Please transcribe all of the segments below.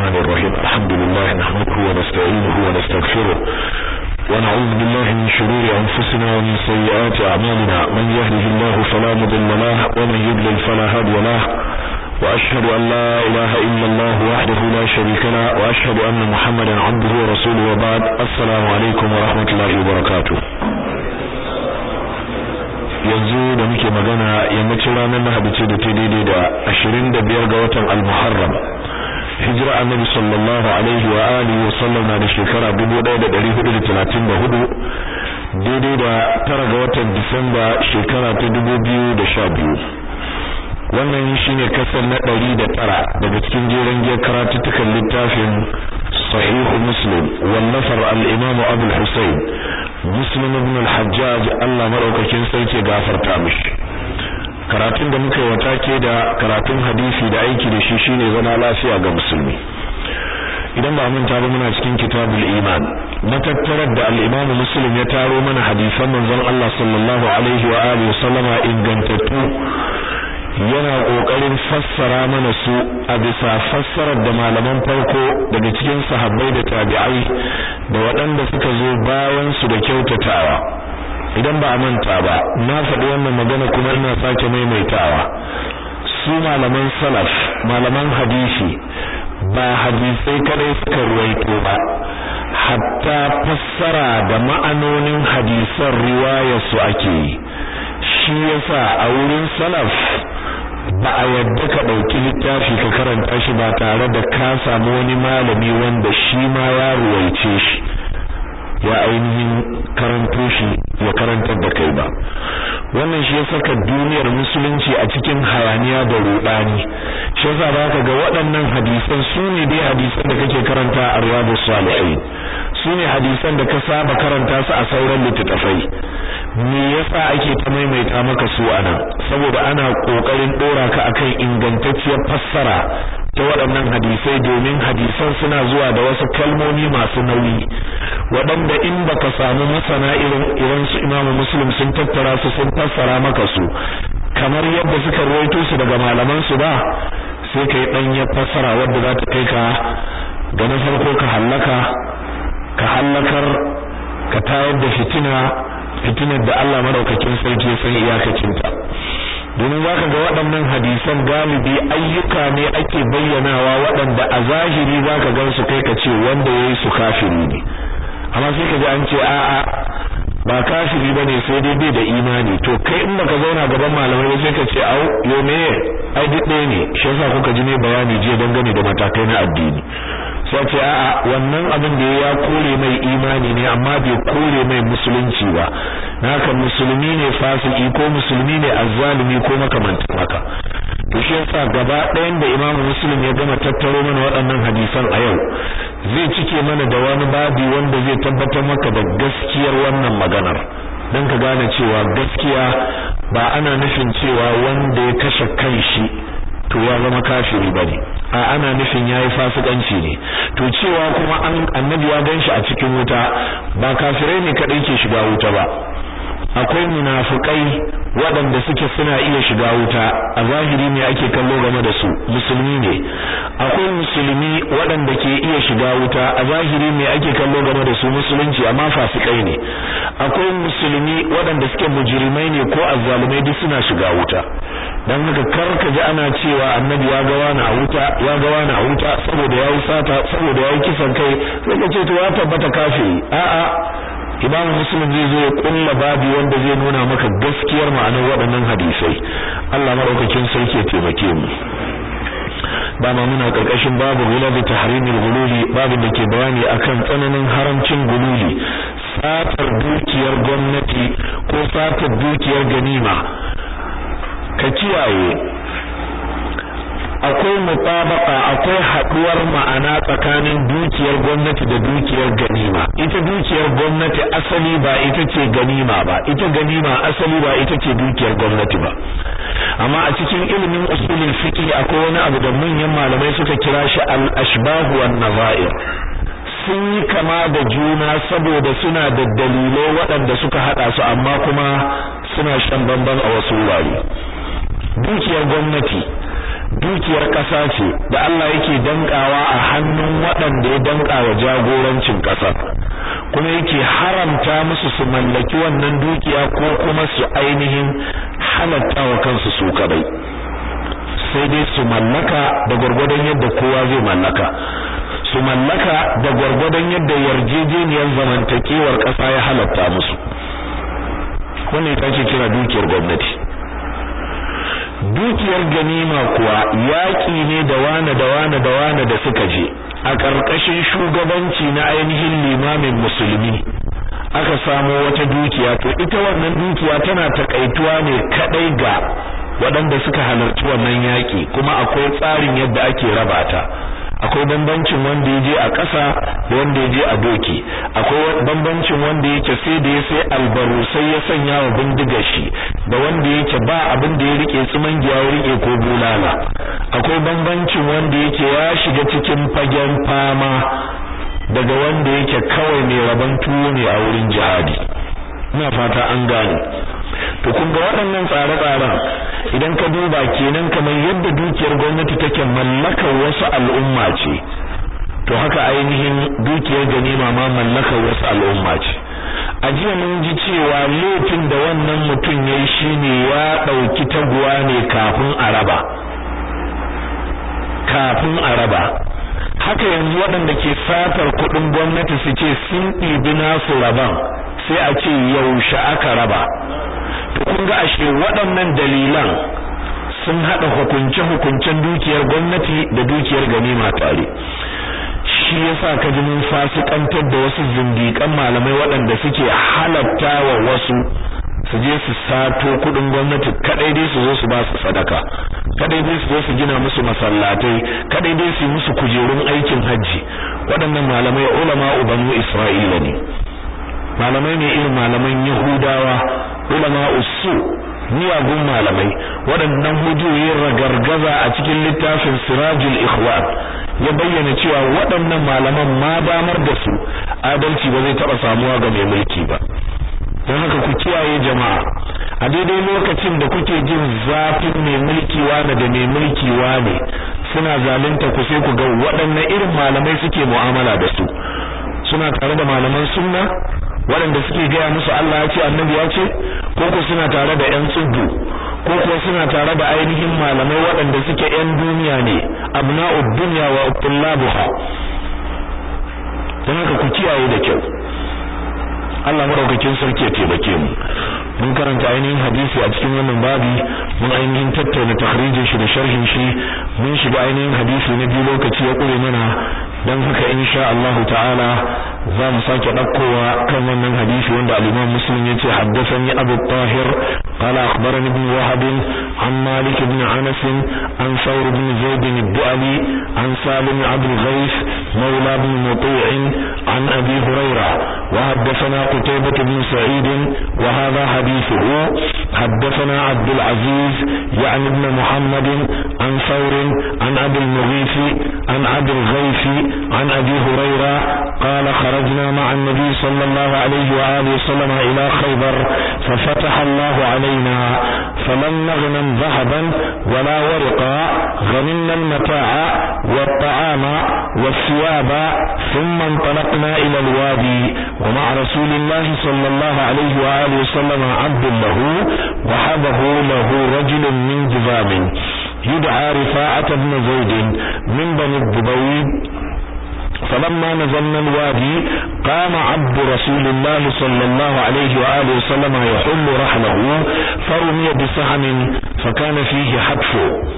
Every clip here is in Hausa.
الرحمن الرحيم الحمد لله نحمده ونستعينه ونستغفره ونعوذ بالله من شرور أنفسنا ومن سيئات أعمالنا من يهده الله فلا مضل له ومن يضلل فلا هادي له وأشهد أن لا إله إلا الله وحده لا شريك له وأشهد أن محمدا عبده ورسوله وبعد السلام عليكم ورحمة الله وبركاته yanzu da muke magana yammacin ranar Lahadi ce da ta daidai da 25 ga watan Al-Muharram hijira annabi sallallahu alaihi wa alihi wa sallam na da shekara 1434 daidai da tara ga watan Disamba shekara ta 2012 wannan shine kasan na 109 daga cikin jeren giyar karatuttukan littafin sahih muslim wallafar al-imam Abu al-Husayn muslim ibn al-hajjaj Allah madaukakin sarki gafarta mishi karatun da muka yi wata ke da karatun hadisi da aiki da shi shine zama lafiya ga musulmi idan ba manta ba muna cikin kitabul iman matattarar da al-imam muslim ya taro mana hadisan manzon Allah sallallahu alaihi wa alihi wasallama ingantattu yana kokarin fassara mana su a bisa fassarar da malaman farko daga cikin sahabbai da tabi'ai da waɗanda suka zo bayan su da kyautatawa idan ba a manta ba na faɗi wannan magana kuma ina sake maimaitawa su malaman salaf malaman hadisi ba hadisai kadai suka ruwaito ba hatta fassara da ma'anonin hadisan riwayar su ake yi shi yasa a wurin salaf ba a yadda ka ɗauki littafi ka karanta shi ba tare da ka samu wani malami wanda shi ma ya ruwaice shi ya ainihin karanto shi ya karantar da kai ba wannan shi ya saka duniyar musulunci a cikin hayaniya da rudani shi yasa baka ga waɗannan hadisan su ne dai hadisan da kake karanta a riyadus salihin su ne hadisan da ka saba karanta su a sauran littattafai me yasa ake ta maimaita maka su anan saboda ana kokarin dora ka akan ingantacciyar fassara ta waɗannan hadisai domin hadisan suna zuwa da wasu kalmomi masu nauyi waɗanda in baka samu masana irin irin su Imam Muslim sun tattara su sun fassara maka su kamar yadda suka rawaito su daga malaman su ba sai kai dan ya fassara wanda za ta kai ka ga na farko ka hallaka ka hallakar ka tayar da fitina fitinar da Allah madaukakin sarki ya san iyakacinta domin zaka ga waɗannan hadisan galibi ayyuka ne ake bayyanawa waɗanda a zahiri zaka gan su kai ka ce wanda yayi su kafiri ne amma sai ka ji an ce a'a ba kafiri bane sai dai bai da imani to kai in baka zauna gaban malamai ba sai ka ce au yo me ai duk ɗaya ne shi yasa kuka ji ne bayani jiya dangane da matakai na addini sai ce a'a wannan abin da ya kore mai imani ne amma bai kore mai musulunci ba haka musulmi ne fasiki ko musulmi ne azzalimi ko makamantan haka to shi yasa gaba ɗayan da imamu muslim ya gama tattaro mana waɗannan hadisan a yau zai cike mana da wani babi wanda zai tabbatar maka da gaskiyar wannan maganar dan ka gane cewa gaskiya ba ana nufin cewa wanda ya kashe kanshi to ya zama kafiri bane a ana nufin yayi fasikanci ne to cewa kuma an annabi ya ganshi a cikin wuta ba kafirai ne kadai ke shiga wuta ba akwai munafikai waɗanda suke suna iya shiga wuta a zahiri ne ake kallo game da su musulmi ne akwai musulmi waɗanda ke iya shiga wuta a zahiri ne ake kallo game da su musulunci amma fasikai ne akwai musulmi waɗanda suke mujrimai ne ko azzalumai duk suna shiga wuta dan haka kar ka ji ana cewa annabi ya ga wani a wuta ya ga wani a wuta saboda yayi sata saboda yayi kisan kai sai ka ce to ya tabbata kafiri a'a imamu muslim zai zo ya kulla babi wanda zai nuna maka gaskiyar ma'anar waɗannan hadisai Allah madaukakin sarki ya taimake mu dama muna karkashin babu gulabi tahrimil gululi babin da ke bayani akan tsananin haramcin gululi satar dukiyar gwamnati ko satar dukiyar ganima ka kiyaye akwai mutabaka akwai haduwar ma'ana tsakanin dukiyar gwamnati da dukiyar ganima ita dukiyar gwamnati asali ba ita ce ganima ba ita ganima asali ba ita ce dukiyar gwamnati ba amma a cikin ilimin usulul fiqh akwai wani abu da manyan malamai suka kira shi al-ashbah wan nazair sun yi kama da juna saboda suna da dalilai waɗanda suka hada su amma kuma suna shan bamban a wasu wurare dukiyar gwamnati dukiyar ƙasa ce da Allah yake dankawa a hannun waɗanda ya danka wa jagorancin ƙasar kuma yake haramta musu su mallaki wannan dukiya ko kuma su ainihin halatta wa kansu su kadai sai dai su mallaka da gwargwadon yadda kowa zai mallaka su mallaka da gwargwadon yadda yarjejeniyar zamantakewar ƙasa ya halatta musu wannan ita ce kira dukiyar gwamnati dukiyar ganima kuwa yaƙi ne da wane da wane da wane da suka je a ƙarƙashin shugabanci na ainihin limamin musulmi aka samo wata dukiya to ita wannan dukiya tana takaituwa ne kadai ga waɗanda suka halarci wannan yaƙi kuma akwai tsarin yadda ake raba ta akwai bambancin wanda ya je a ƙasa da wanda ya je a doki akwai bambancin wanda yake sai da ya sai albaru sai ya sanya wa bindiga shi da wanda yake ba abin da ya rike tsiman giya ya rike ko bulala akwai bambancin wanda yake ya shiga cikin fagen fama daga wanda yake kawai mai rabon tuwo ne a wurin jihadi ina fata an gane to kun ga waɗannan tsare-tsaren idan ka duba kenan kamar yadda dukiyar gwamnati take mallakar wasu al'umma ce to haka ainihin dukiyar ganima ma mallakar wasu al'umma ce a jiya mun ji cewa laifin da wannan mutum ya yi shine ya ɗauki taguwa ne kafin a raba kafin a raba haka yanzu waɗanda ke satar kuɗin gwamnati su ce sun ɗibi nasu raban sai a ce yaushe aka raba to kun ga ashe waɗannan dalilan sun haɗa hukunce-hukuncen dukiyar gwamnati da dukiyar ganima tare shi yasa ka ji mun fasikantar da wasu zindiƙan malamai waɗanda suke halatta wa wasu su je su sato kuɗin gwamnati kadai dai su zo su ba su sadaka kadai dai su zo su gina musu masallatai kadai dai su musu kujerun aikin hajji waɗannan malamai ulama banu isra'ila ne malamai ne irin malaman yahudawa ulama usu miyagun malamai waɗannan hujjoyin ragargaza a cikin littafin sirajul ikhwan ya bayyana cewa waɗannan malaman ma damar da su adalci ba zai taɓa samuwa ga mai mulki ba don haka ku kiyaye jama'a a daidai lokacin da kuke jin zafin mai mulki wane da mai mulki wane suna zalunta ku sai ku ga waɗanne irin malamai suke mu'amala da su suna tare da malaman sunna waɗanda suke gaya musu Allah ya ce annabi ya ce ko ko suna tare da ƴan tsubbu ko kuwa suna tare da ainihin malamai waɗanda suke ƴan duniya ne abna'ud dunya wa tullabuha don haka ku kiyaye da kyau Allah madaukakin sarki ya taimake mu mun karanta ainihin hadisi a cikin wannan babi mun ainihin tattauna takhrijin shi da sharhin shi mun shiga ainihin hadisi na biyu lokaci ya kure mana dan haka insha Allah ta'ala za mu sake dakkowa kan wannan hadisi wanda al-Imam Muslim yace haddathani Abu Tahir قال أخبرني ابن وهب عن مالك بن أنس عن ثور بن زيد الدؤلي عن سالم عبد الغيث مولى بن مطيع عن أبي هريرة وحدثنا قتيبة بن سعيد وهذا حديثه حدثنا عبد العزيز يعني ابن محمد عن ثور عن أبي المغيث عن أبي الغيث عن أبي هريرة قال خرجنا مع النبي صلى الله عليه وآله وسلم إلى خيبر ففتح الله علينا فلم نغنم ذهبا ولا ورقا غنمنا المتاع والطعام والثياب ثم انطلقنا إلى الوادي ومع رسول الله صلى الله عليه وآله وسلم عبد له وحبه له رجل من جذام يدعى رفاعة بن زيد من بني الضبيب فلما نزلنا الوادي قام عبد رسول الله صلى الله عليه وآله وسلم يحل رحله فرمي بسهم فكان فيه حتف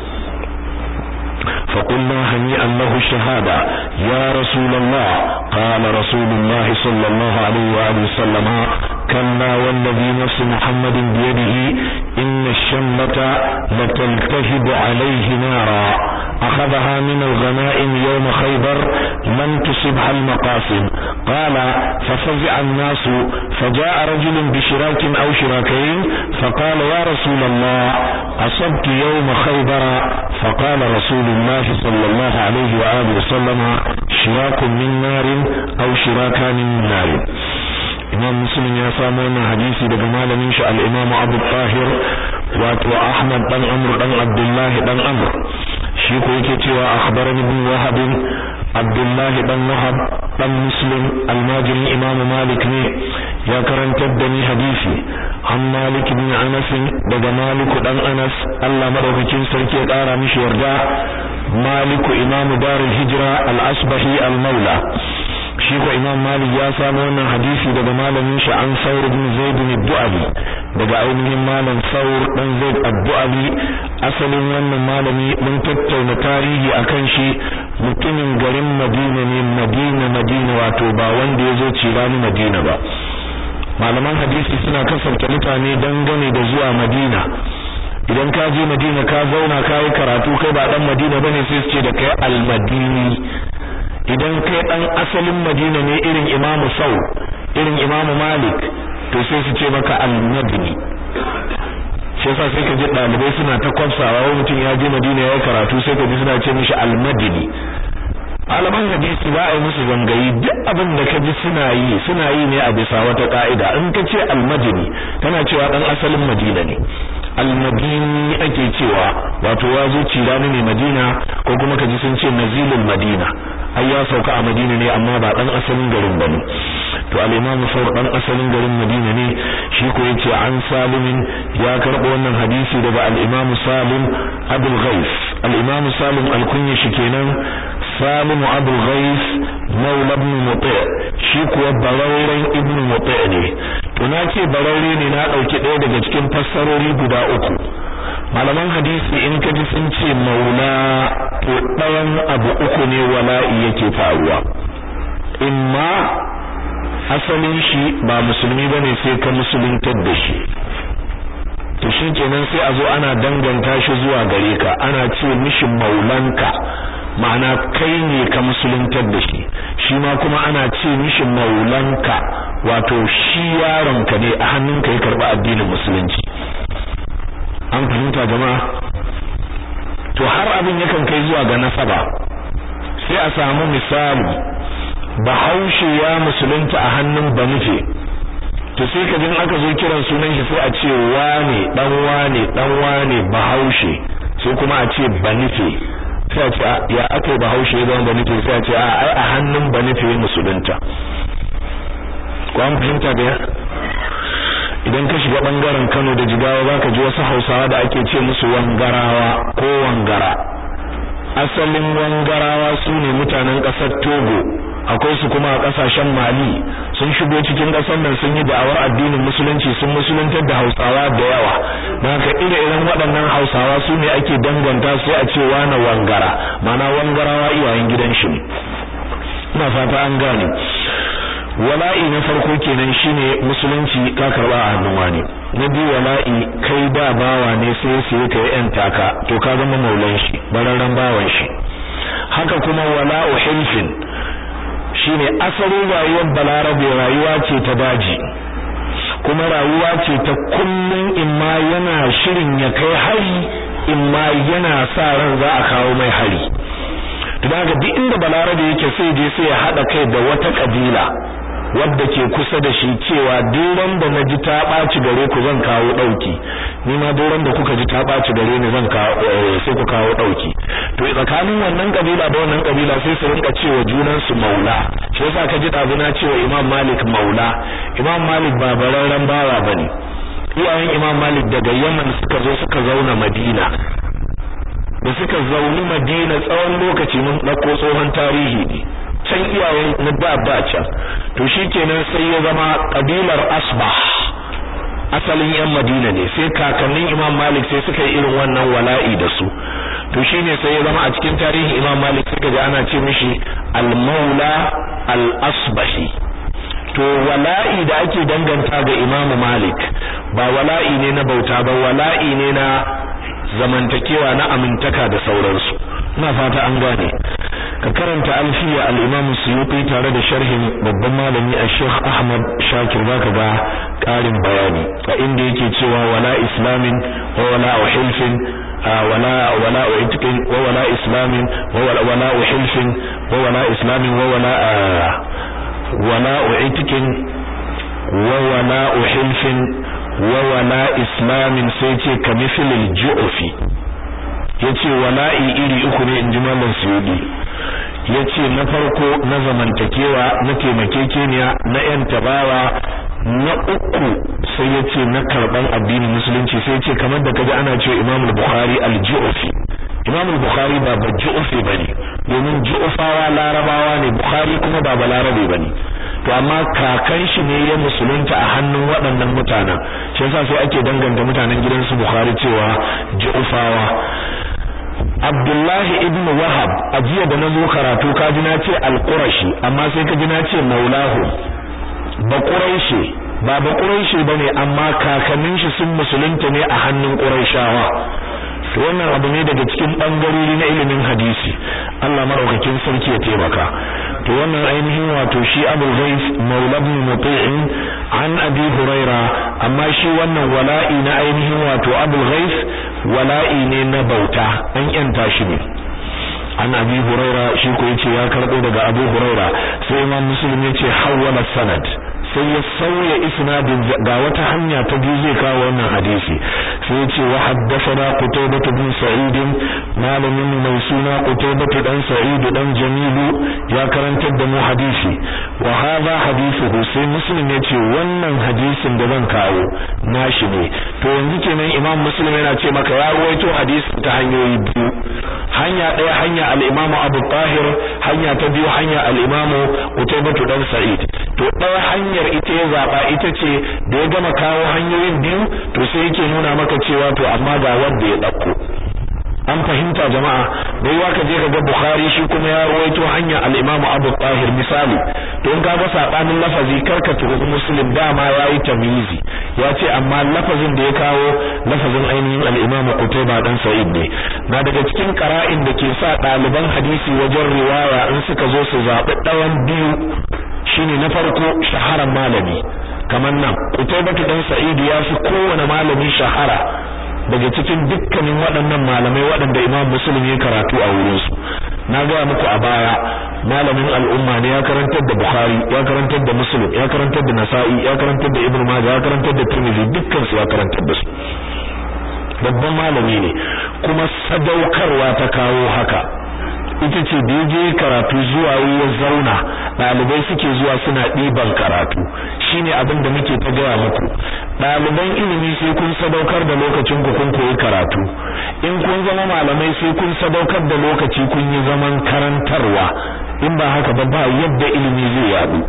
فقلنا هنيئا له الشهادة يا رسول الله قال رسول الله صلى الله عليه وآله وسلم كلا والذي نفس محمد بيده إن الشمة لتلتهب عليه نارا أخذها من الغنائم يوم خيبر لم تصبها المقاسم قال ففزع الناس فجاء رجل بشراك أو شراكين فقال يا رسول الله أصبت يوم خيبر فقال رسول الله صلى الله عليه وآله وسلم شراك من نار أو شراكان من نار imam muslim ya samu wannan hadisi daga malamin shi al-imam abu tahir wato ahmad dan amr dan abdullah dan amr shi ko yake cewa akhbarani ibn wahab abdullah dan wahab dan muslim almajiri imam malik ne ya karantar da ni hadisi an malik ibn anas daga malik dan anas Allah madaukakin sarki ya kara mishi yarda malik imam darul hijra al-asbahi al-maula shi ko imam malik ya samu wannan hadisi daga malamin shi an saur ibn zaid ibn du'ali daga ainihin malam saur dan zaid ad-du'ali asalin wannan malami mun tattauna tarihi akan shi mutumin garin madina ne madina madina wato ba wanda ya zo cirani madina ba malaman hadisi suna kasance mutane dangane da zuwa madina idan ka je madina ka zauna ka yi karatu kai ba dan madina bane sai su ce da kai al-madini idan kai dan asalin Madina ne irin Imam Sau irin Imam Malik to sai su ce maka al-Madini shi yasa sai ka ji dalibai suna ta kwafsawa wani mutum ya je Madina ya karatu sai ka ji suna ce mishi al-Madini malaman hadisi ba a yi musu zangayi duk abin da ka ji suna yi suna yi ne a bisa wata ka'ida in ka ce al-Madini kana cewa dan asalin Madina ne al-Madini ake cewa wato ya zo cirani ne Madina ko kuma ka ji sun ce nazilul Madina ai ya sauka a Madina ne amma ba dan asalin garin bane to al-Imam Sa'd dan asalin garin Madina ne shi ko yace an Salim ya karbo wannan hadisi daga al-Imam Salim Abul Ghais al-Imam Salim al-Kunya shi kenan Salim Abul Ghais Maula ibn Muti' shi kuwa barauren ibn Muti' ne to na ce baraure ne na dauki ɗaya daga cikin fassarori guda uku malaman hadisi in ka ji sun ce maula to ɗayan abu uku ne wala'i yake faruwa imma asalin shi ba musulmi bane sai ka musuluntar da shi to shi kenan sai a zo ana danganta shi zuwa gare ka ana ce mishi maulanka ma'ana kai ne ka musuluntar da shi shi ma kuma ana ce mishi maulanka wato shi yaronka ne a hannunka ya karɓi addinin musulunci an fahimta jama'a to har abin yakan kai zuwa ga nasaba sai a samu misali bahaushe ya musulunta a hannun banufe to sai ka jin aka zo kiran sunan shi sai a ce wane dan wane dan wane bahaushe sai kuma a ce banufe sai a ce ya aka yi bahaushe ya zama banufe sai a ce a ai a hannun banufe musulunta ko an fahimta da idan ka shiga bangaren Kano da Jigawa zaka ji wasu Hausawa da ake ce musu wangarawa ko wangara asalin wangarawa su ne mutanen ƙasar Togo akwai su kuma a ƙasashen Mali sun shigo cikin ƙasar nan sun yi da'awar addinin musulunci sun musuluntar da Hausawa da yawa don haka ire-iren waɗannan Hausawa su ne ake danganta su a ce na wangara ma'ana wangarawa iyayen gidan shi ne ina fata an gane wala'i na farko kenan shine musulunci ka karba a hannun wani na biyu wala'i kai da bawa ne sai sai ka yi yan taka to ka zama maulan shi bararren bawan shi haka kuma wala'u hilfin shine asalin rayuwar balarabe rayuwa ce ta daji kuma rayuwa ce ta kullun imma yana shirin ya kai hari imma yana sa ran za a kawo mai hari to daga duk inda balarabe yake sai je sai ya hada kai da wata kabila wadda ke kusa da shi cewa duran da na ji ta ɓaci gare ku zan kawo ɗauki ni ma duran da kuka ji ta ɓaci gare ni zan kawo sai ku kawo ɗauki to tsakanin wannan kabila da wannan kabila sai su rinka cewa junan su maula shi yasa ka ji ɗazu na cewa imam malik maula imam malik ba bararren bawa bane iyayen imam malik daga yaman suka zo suka zauna madina da suka zauni madina tsawon lokaci mun ɗauko tsohon tarihi ne can iyayen na da ba can to shikenan sai ya zama kabilar asbah asalin yan madina ne sai kakannin imam malik sai suka yi irin wannan wala'i da su to shine sai ya zama a cikin tarihin imam malik suka ji ana ce mishi al-maula al-asbahi to wala'i da ake danganta ga imam malik ba wala'i ne na bauta ba wala'i ne na zamantakewa na amintaka da sauransu ina fata an gane ka karanta alfiya al-Imam Suyuti tare da sharhin babban malami Sheikh Ahmad Shakir zaka ga karin bayani a inda yake cewa wala islamin wa wala hilfin wala wala itqin wa wala islamin wa wala wala hilfin wa wala islamin wa wala wala itqin wa wala hilfin wa wala islamin sai ce kamithil ju'fi yace wala'i iri uku ne inji Malam Suyudi yace na farko na zamantakewa na taimakekeniya na yan tabawa na uku sai yace na karban addinin musulunci sai yace kamar da kaji ana cewa Imam al-Bukhari al-Ju'fi Imam al-Bukhari ba ba Ju'fi bane domin Ju'fawa larabawa ne Bukhari kuma ba balarabe bane to amma kakan shi ne ya musulunta a hannun waɗannan mutanen shi yasa sai ake danganta mutanen gidansu Bukhari cewa Ju'fawa Abdullahi ibn Wahab a jiya da na zo karatu ka ji na ce al-Qurashi amma sai ka ji na ce Maulahu ba Quraishi ba ba Quraishi bane amma kakannin shi sun musulunta ne a hannun Quraishawa to wannan abu ne daga cikin bangarori na ilimin hadisi Allah maraukakin sarki ya taimaka to wannan ainihin wato shi Abu Ghais Maula ibn Muti'in an Abi Huraira amma shi wannan wala'i na ainihin wato Abu Ghais wala'i ne na bauta an yanta shi ne an Abi Huraira shi ko yace ya karbo daga Abu Huraira sai Imam Muslim yace hawwala sanad sai ya sauya isnadin ga wata hanya ta biyu zai kawo wannan hadisi sai yace wa haddathana Qutaybah bin Sa'id malamin mai suna Qutaybah dan Sa'id dan Jamilu ya karantar da mu hadisi wa hadha hadithuhu sai Muslim yace wannan hadisin da zan kawo nashi ne to yanzu kenan Imam Muslim yana ce maka ya ruwaito hadisi ta hanyoyi biyu hanya ɗaya hanya al-Imam Abu Tahir hanya ta biyu hanya al-Imam Qutaybah dan Sa'id to ɗaya hanyar ita ya zaba ita ce da ya gama kawo hanyoyin biyu to sai yake nuna maka cewa to amma ga wanda ya dauko an fahimta jama'a bai wa ka je ka ga Bukhari shi kuma ya rawaito hanya al-Imam Abu Tahir misali to in kaga sabanin lafazi karka tuhu Muslim dama yayi tamyizi ya ce amma lafazin da ya kawo lafazin ainihin al-Imam Qutayba dan Sa'id ne na daga cikin qara'in da ke sa ɗaliban hadisi wajen riwaya in suka zo su zabi ɗayan biyu shine na farko shaharan malami kamar nan Qutaybah dan Sa'id ya fi kowane malami shahara daga cikin dukkanin waɗannan malamai waɗanda Imam Muslim ya karatu a wurin su na ga muku a baya malamin al'umma ne ya karantar da Bukhari ya karantar da Muslim ya karantar da Nasa'i ya karantar da Ibn Majah ya karantar da Tirmidhi dukkan su ya karantar da su babban malami ne kuma sadaukarwa ta kawo haka ita ce da je karatu zuwa ya zauna ɗalibai suke zuwa suna ɗiban karatu shine abin da muke ta gaya muku ɗaliban ilimi sai kun sadaukar da lokacin ku kun koyi karatu in kun zama malamai sai kun sadaukar da lokaci kun yi zaman karantarwa in ba haka ba ba yadda ilimi zai yadu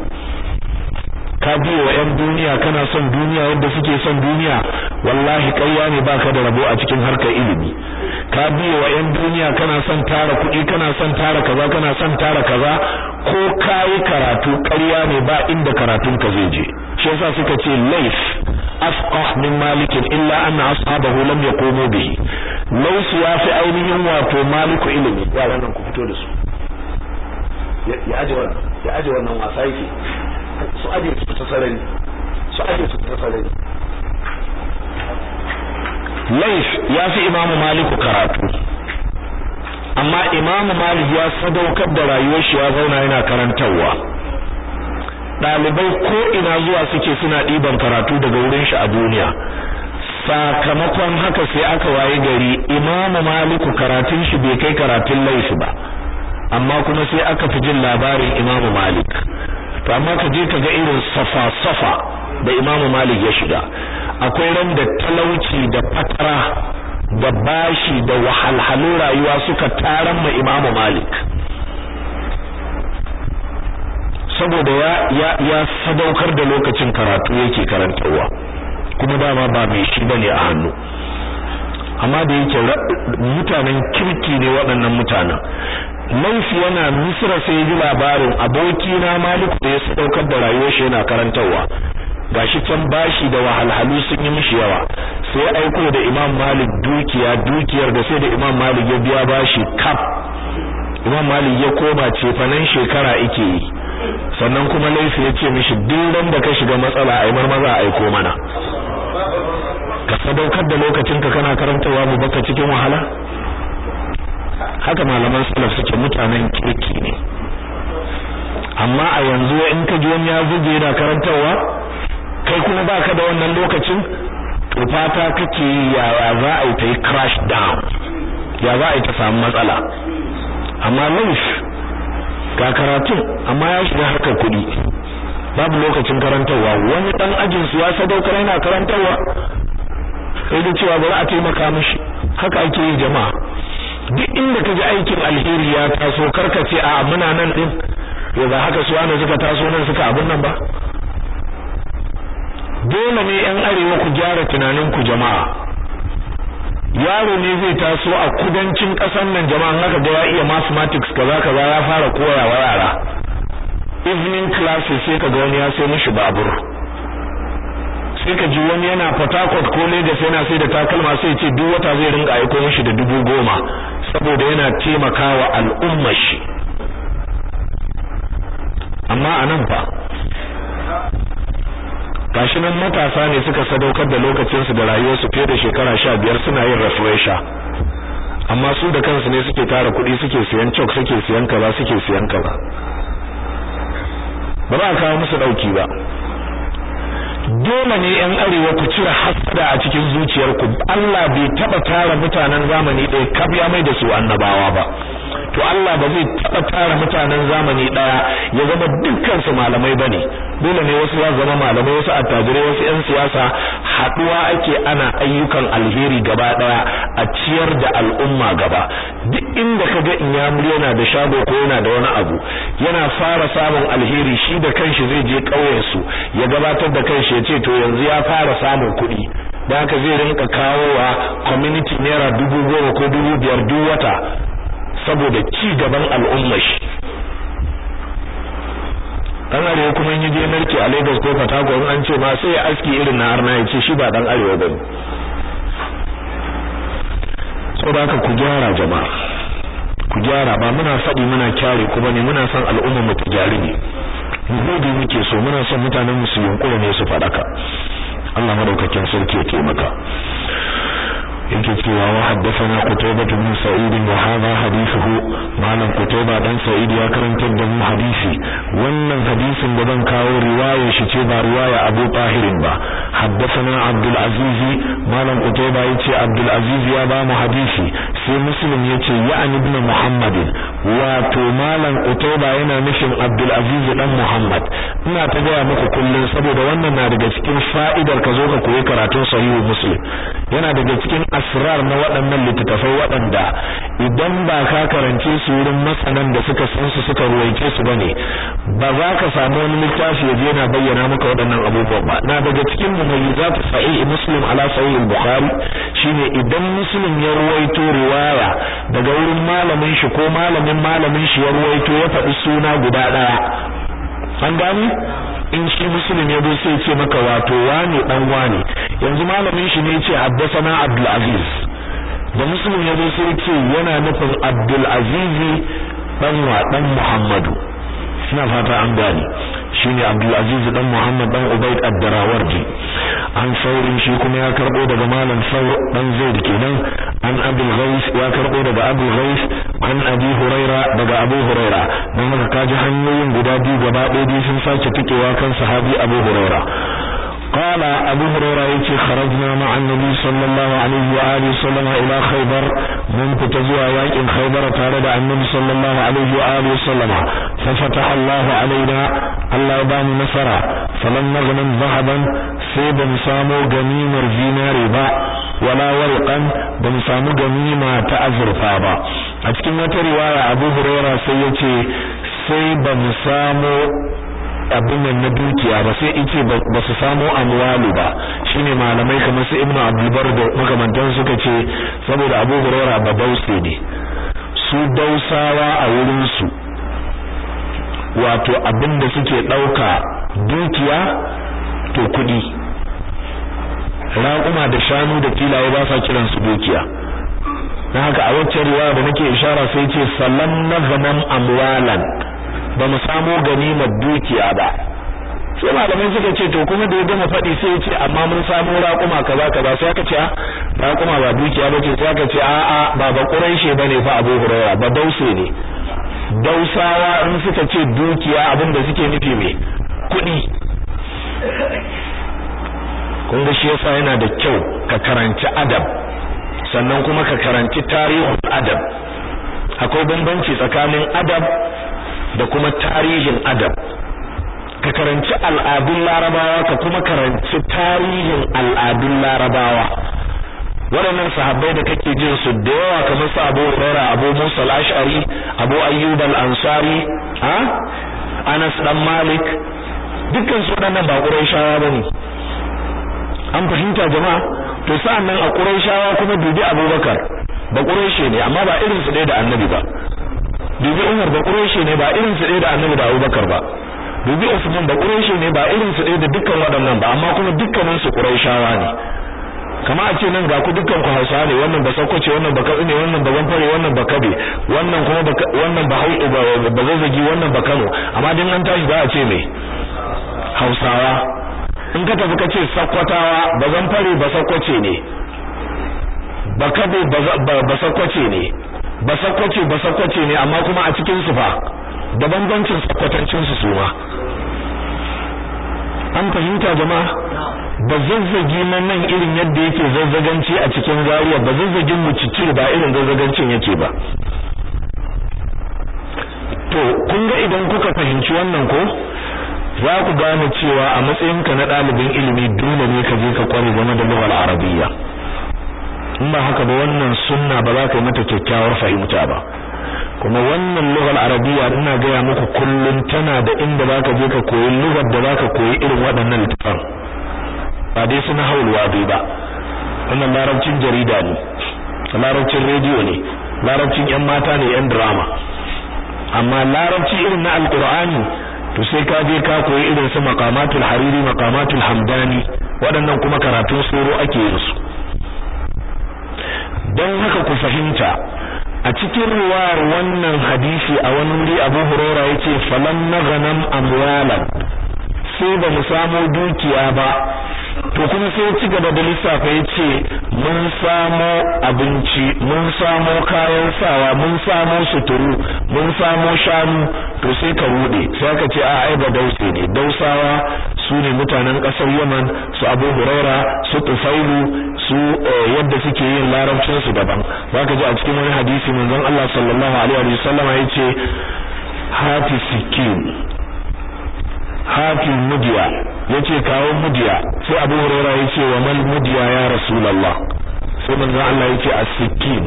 ka biyo wa 'yan duniya kana son duniya yadda suke son duniya wallahi ƙarya ne baka da rabo a cikin harkar ilimi ka biyo wa 'yan duniya kana son tara kuɗi kana son tara kaza kana son tara kaza ko kayi karatu ƙarya ne ba inda karatun ka zai je shi yasa suka ce laif afqah min malikin illa anna ashabahu lam yaqumu bihi laif ya fi ainihin wato maliku ilimi yaran nan ku fito da su ya aje wannan ya aje wannan wasa yake su aje su ta sarari su aje su ta sarari laif ya fi imamu maliku karatu amma imamu malik ya sadaukar da rayuwar shi ya zauna yana karantarwa ɗalibai ko ina zuwa suke suna ɗiban karatu daga wurin shi a duniya sakamakon haka sai aka waye gari imamu maliku karatun shi bai kai karatun laifi ba amma kuma sai aka fi jin labarin imamu malik to amma ka je ka ga irin safa-safa da imamu malik ya shiga akwai ran da talauci da fatara da bashi da wahalhalun rayuwa suka taran ma imamu malik saboda ya ya ya sadaukar da lokacin karatu yake karantarwa kuma dama ba mai shi bane a hannu amma da yake mutanen kirki ne waɗannan mutanen laifi yana misra sai ji labarin aboki na malik da ya sadaukar da rayuwar shi yana karantarwa gashi can bashi da wahalhalu sun yi mishi yawa sai aiko da imam malik dukiya dukiyar da sai da imam malik ya biya bashi kaf imam malik ya koma cefanen shekara ike yi sannan kuma laifi ya ce mishi duk da ka shiga matsala ai marmaza aiko mana ka sadaukar da lokacinka kana karantawa mu baka cikin wahala haka malaman salaf suke mutanen kirki ne amma a yanzu in ka ji wani ya zuje yana karantarwa kai kuma baka da wannan lokacin to fata kake yaya za a yi ta yi crash down ya za a yi ta samu matsala amma laif ga karatun amma ya shiga harkar kuɗi babu lokacin karantarwa wani dan ajin su ya sadaukar yana karantarwa sai da cewa bari a taimaka mishi haka ake yi jama'a duk inda kaji aikin alheri ya taso karkace a muna nan din to ba haka su wani suka taso nan suka abun nan ba dole ne yan arewa ku gyara tunanin ku jama'a yaro ne zai taso a kudancin kasar nan jama'a haka ga ya iya mathematics kaza kaza ya fara koyawa yara evening classes sai kaga wani ya sai mishi babur sai ka ji wani yana Port Harcourt ko Lagos yana sai da takalma sai ce duk wata zai rinka aiko mishi da dubu goma saboda yana taimakawa al'ummar shi amma anan fa gashi nan matasa ne suka sadaukar da lokacinsu da rayuwarsu fiye da shekara sha biyar suna yin refresher amma su da kansu ne suke tara kuɗi suke siyan chalk suke siyan kaza suke siyan kaza ba za a kawo musu ɗauki ba dole ne yan arewa ku cire hasada a cikin zuciyarku Allah bai taba tara mutanen zamani ɗaya kaf ya mai da su annabawa ba to Allah ba zai taba tara mutanen zamani ɗaya ya zama dukkan su malamai bane dole ne wasu ya zama malamai wasu attajirai wasu yan siyasa haduwa ake ana ayyukan alheri gaba daya a ciyar da al'umma gaba duk inda kaga inyamuri yana da shago ko yana da wani abu yana fara samun alheri shi da kanshi zai je ƙauyen su ya gabatar da kanshi ya ce to yanzu ya fara samun kuɗi da haka zai rinka kawowa community naira dubu goma ko dubu biyar duk wata saboda ci gaban al'ummar shi dan arewa kuma in je narke a Lagos ko Port Harcourt an ce ma sai ya aski irin na arna ya ce shi ba dan arewa bane saboda haka ku gyara jama'a ku gyara ba muna faɗi muna kyare ku bane muna son al'umma mu ta gyari ne mu gode muke so muna son mutanen mu su yunkura ne su faɗaka Allah madaukakin sarki ya taimaka yake cewa wa haddathana qutaybah bin sa'id wa hadha hadithuhu malam qutaybah dan sa'id ya karantar da mu hadisi wannan hadisin da zan kawo riwaya shi ce ba riwaya Abu Tahir ba haddathana Abdul Aziz malam qutaybah yace Abdul Aziz ya ba mu hadisi sai Muslim yace ya'ni ibn Muhammad wato malam qutaybah yana nufin Abdul Aziz dan Muhammad ina ta gaya muku kullun saboda wannan na daga cikin fa'idar ka zo ka koyi karatun sahihu Muslim yana daga cikin asrar na waɗannan littattafai waɗanda idan ba ka karance su wurin masanan da suka san su suka ruwaice su bane ba za ka samu wani littafi ya je na bayyana maka waɗannan abubuwan ba na daga cikin mumayyizat sahih muslim ala sahih al-bukhari shine idan muslim ya ruwaito riwaya daga wurin malamin shi ko malamin malamin shi ya ruwaito ya faɗi suna guda ɗaya an gani in shi muslim ya zo sai ce maka wato wane dan wane yanzu malamin shi ne yace haddathana abdul aziz da muslim ya zo sai ce yana nufin abdul aziz dan wa dan muhammadu ina fata an gane shine abdul aziz dan muhammad dan ubayd ad-darawardi an saurin shi kuma ya karbo daga malam saur dan zaid kenan an abul ghais ya karbo daga abul ghais an abi huraira daga abu huraira dan haka kaji hanyoyin guda biyu gaba ɗaya sun sake tikewa kan sahabi abu huraira قال أبو هريرة يتي خرجنا مع النبي صلى الله عليه وآله وسلم إلى خيبر من كتزوى يأكل خيبر تارد النبي صلى الله عليه وآله وسلم ففتح الله علينا الله بان نصرا فلم نغنم ذهبا سيب سامو غنيم الزينار با ولا ورقا بن سامو غنيمة تأذر فابا أتكلم رواية أبو هريرة سيتي سيب سامو abin nan na dukiya ba sai ice ba su samu amwalu ba shine malamai kamar su ibnu abdulbar da makamantan suka ce saboda abu hurairah ba dause ne su dausawa a wurin su wato abin da suke dauka dukiya to kudi raƙuma da shanu da filaye ba sa kiran su dukiya na haka a wacce riwaya da nake ishara sai ce sallam nazanam amwalan ba mu samu ganimar dukiya ba sai malamai suka ce to kuma da ya gama faɗi sai ya ce amma mun samu raƙuma kaza kaza sai aka ce a raƙuma ba dukiya ba ce sai aka ce a'a ba ba ƙuraishe bane fa Abu Hurairah ba dause ne dausawa in suka ce dukiya abin da suke nufi me kuɗi kun ga shi yasa yana da kyau ka karanci adab sannan kuma ka karanci tarihin adab akwai bambanci tsakanin adab da kuma tarihin adab ka karanci al'adun larabawa ka kuma karanci tarihin al'adun larabawa waɗannan sahabbai da kake jin su da yawa kamar su Abu Hurairah Abu Musa al-Ash'ari Abu Ayyub al-Ansari ha Anas dan Malik dukkan su waɗannan ba Qurayshawa bane an fahimta jama'a to sa'an nan a Qurayshawa kuma dubi Abubakar ba Qurayshi ne amma ba irin su ɗaya da Annabi ba dubi Umar ba Qurayshi ne ba irin su ɗaya da Annabi da Abubakar ba dubi Usman ba Qurayshi ne ba irin su ɗaya da dukkan waɗannan ba amma kuma dukkanin su Qurayshawa ne kama a ce nan ga ku dukkan ku Hausawa ne wannan ba Sokoce wannan ba Katsina wannan ba Zamfare wannan ba Kabe wannan kuma wannan ba Hausa ba Zazzagi wannan ba Kano amma din an tashi za a ce me Hausawa in ka tafi ka ce Sakkwatawa ba Zamfare ba Sokoce ne ba Kabe ba Sokoce ne ba Sokoce ba Sokoce ne amma kuma a cikin su fa da bambancin sakkwatancin su su ma an fahimta jama'a ba zazzagi na nan irin yadda yake zazzaganci a cikin zariya ba zazzagin mu cici ba irin zazzagancin yake ba to kun ga idan kuka fahimci wannan ko za ku gane cewa a matsayinka na ɗalibin ilimi dole ne ka je ka kware game da lughal arabiyya in ba haka ba wannan sunna ba za ka yi mata kyakkyawar fahimta ba kuma wannan lughal arabiyya ina gaya muku kullum tana da inda za ka je ka koyi lughar da za ka koyi irin waɗannan littafan ba dai suna haulwa bai ba wannan larabcin jarida ne larabcin rediyo ne larabcin yan mata ne yan drama amma larabci irin na alqur'ani to sai ka je ka koyi irin su maqamatul hariri maqamatul hamdani waɗannan kuma karatun soro ake yin su don haka ku fahimta a cikin ruwayar wannan hadisi a wani wuri Abu Hurairah yace falam naghanam amwalan sai ba mu samu dukiya ba to kuma sai ci gaba da lissafa yace mun samo abinci mun samo kayan sawa mun samo suturu mun samo shanu to sai ka rude sai ka ce a ai ba dause ne dausawa su ne mutanen kasar Yaman su Abu Huraira su Tufailu su yadda suke yin larabcin su daban zaka ji a cikin wani hadisi manzon Allah sallallahu alaihi wa sallama yace hati sikin hati mudiya yace kawo mudiya sai Abu Hurairah yace wa mal mudiya ya Rasulullah sai manzon Allah yace as-sikin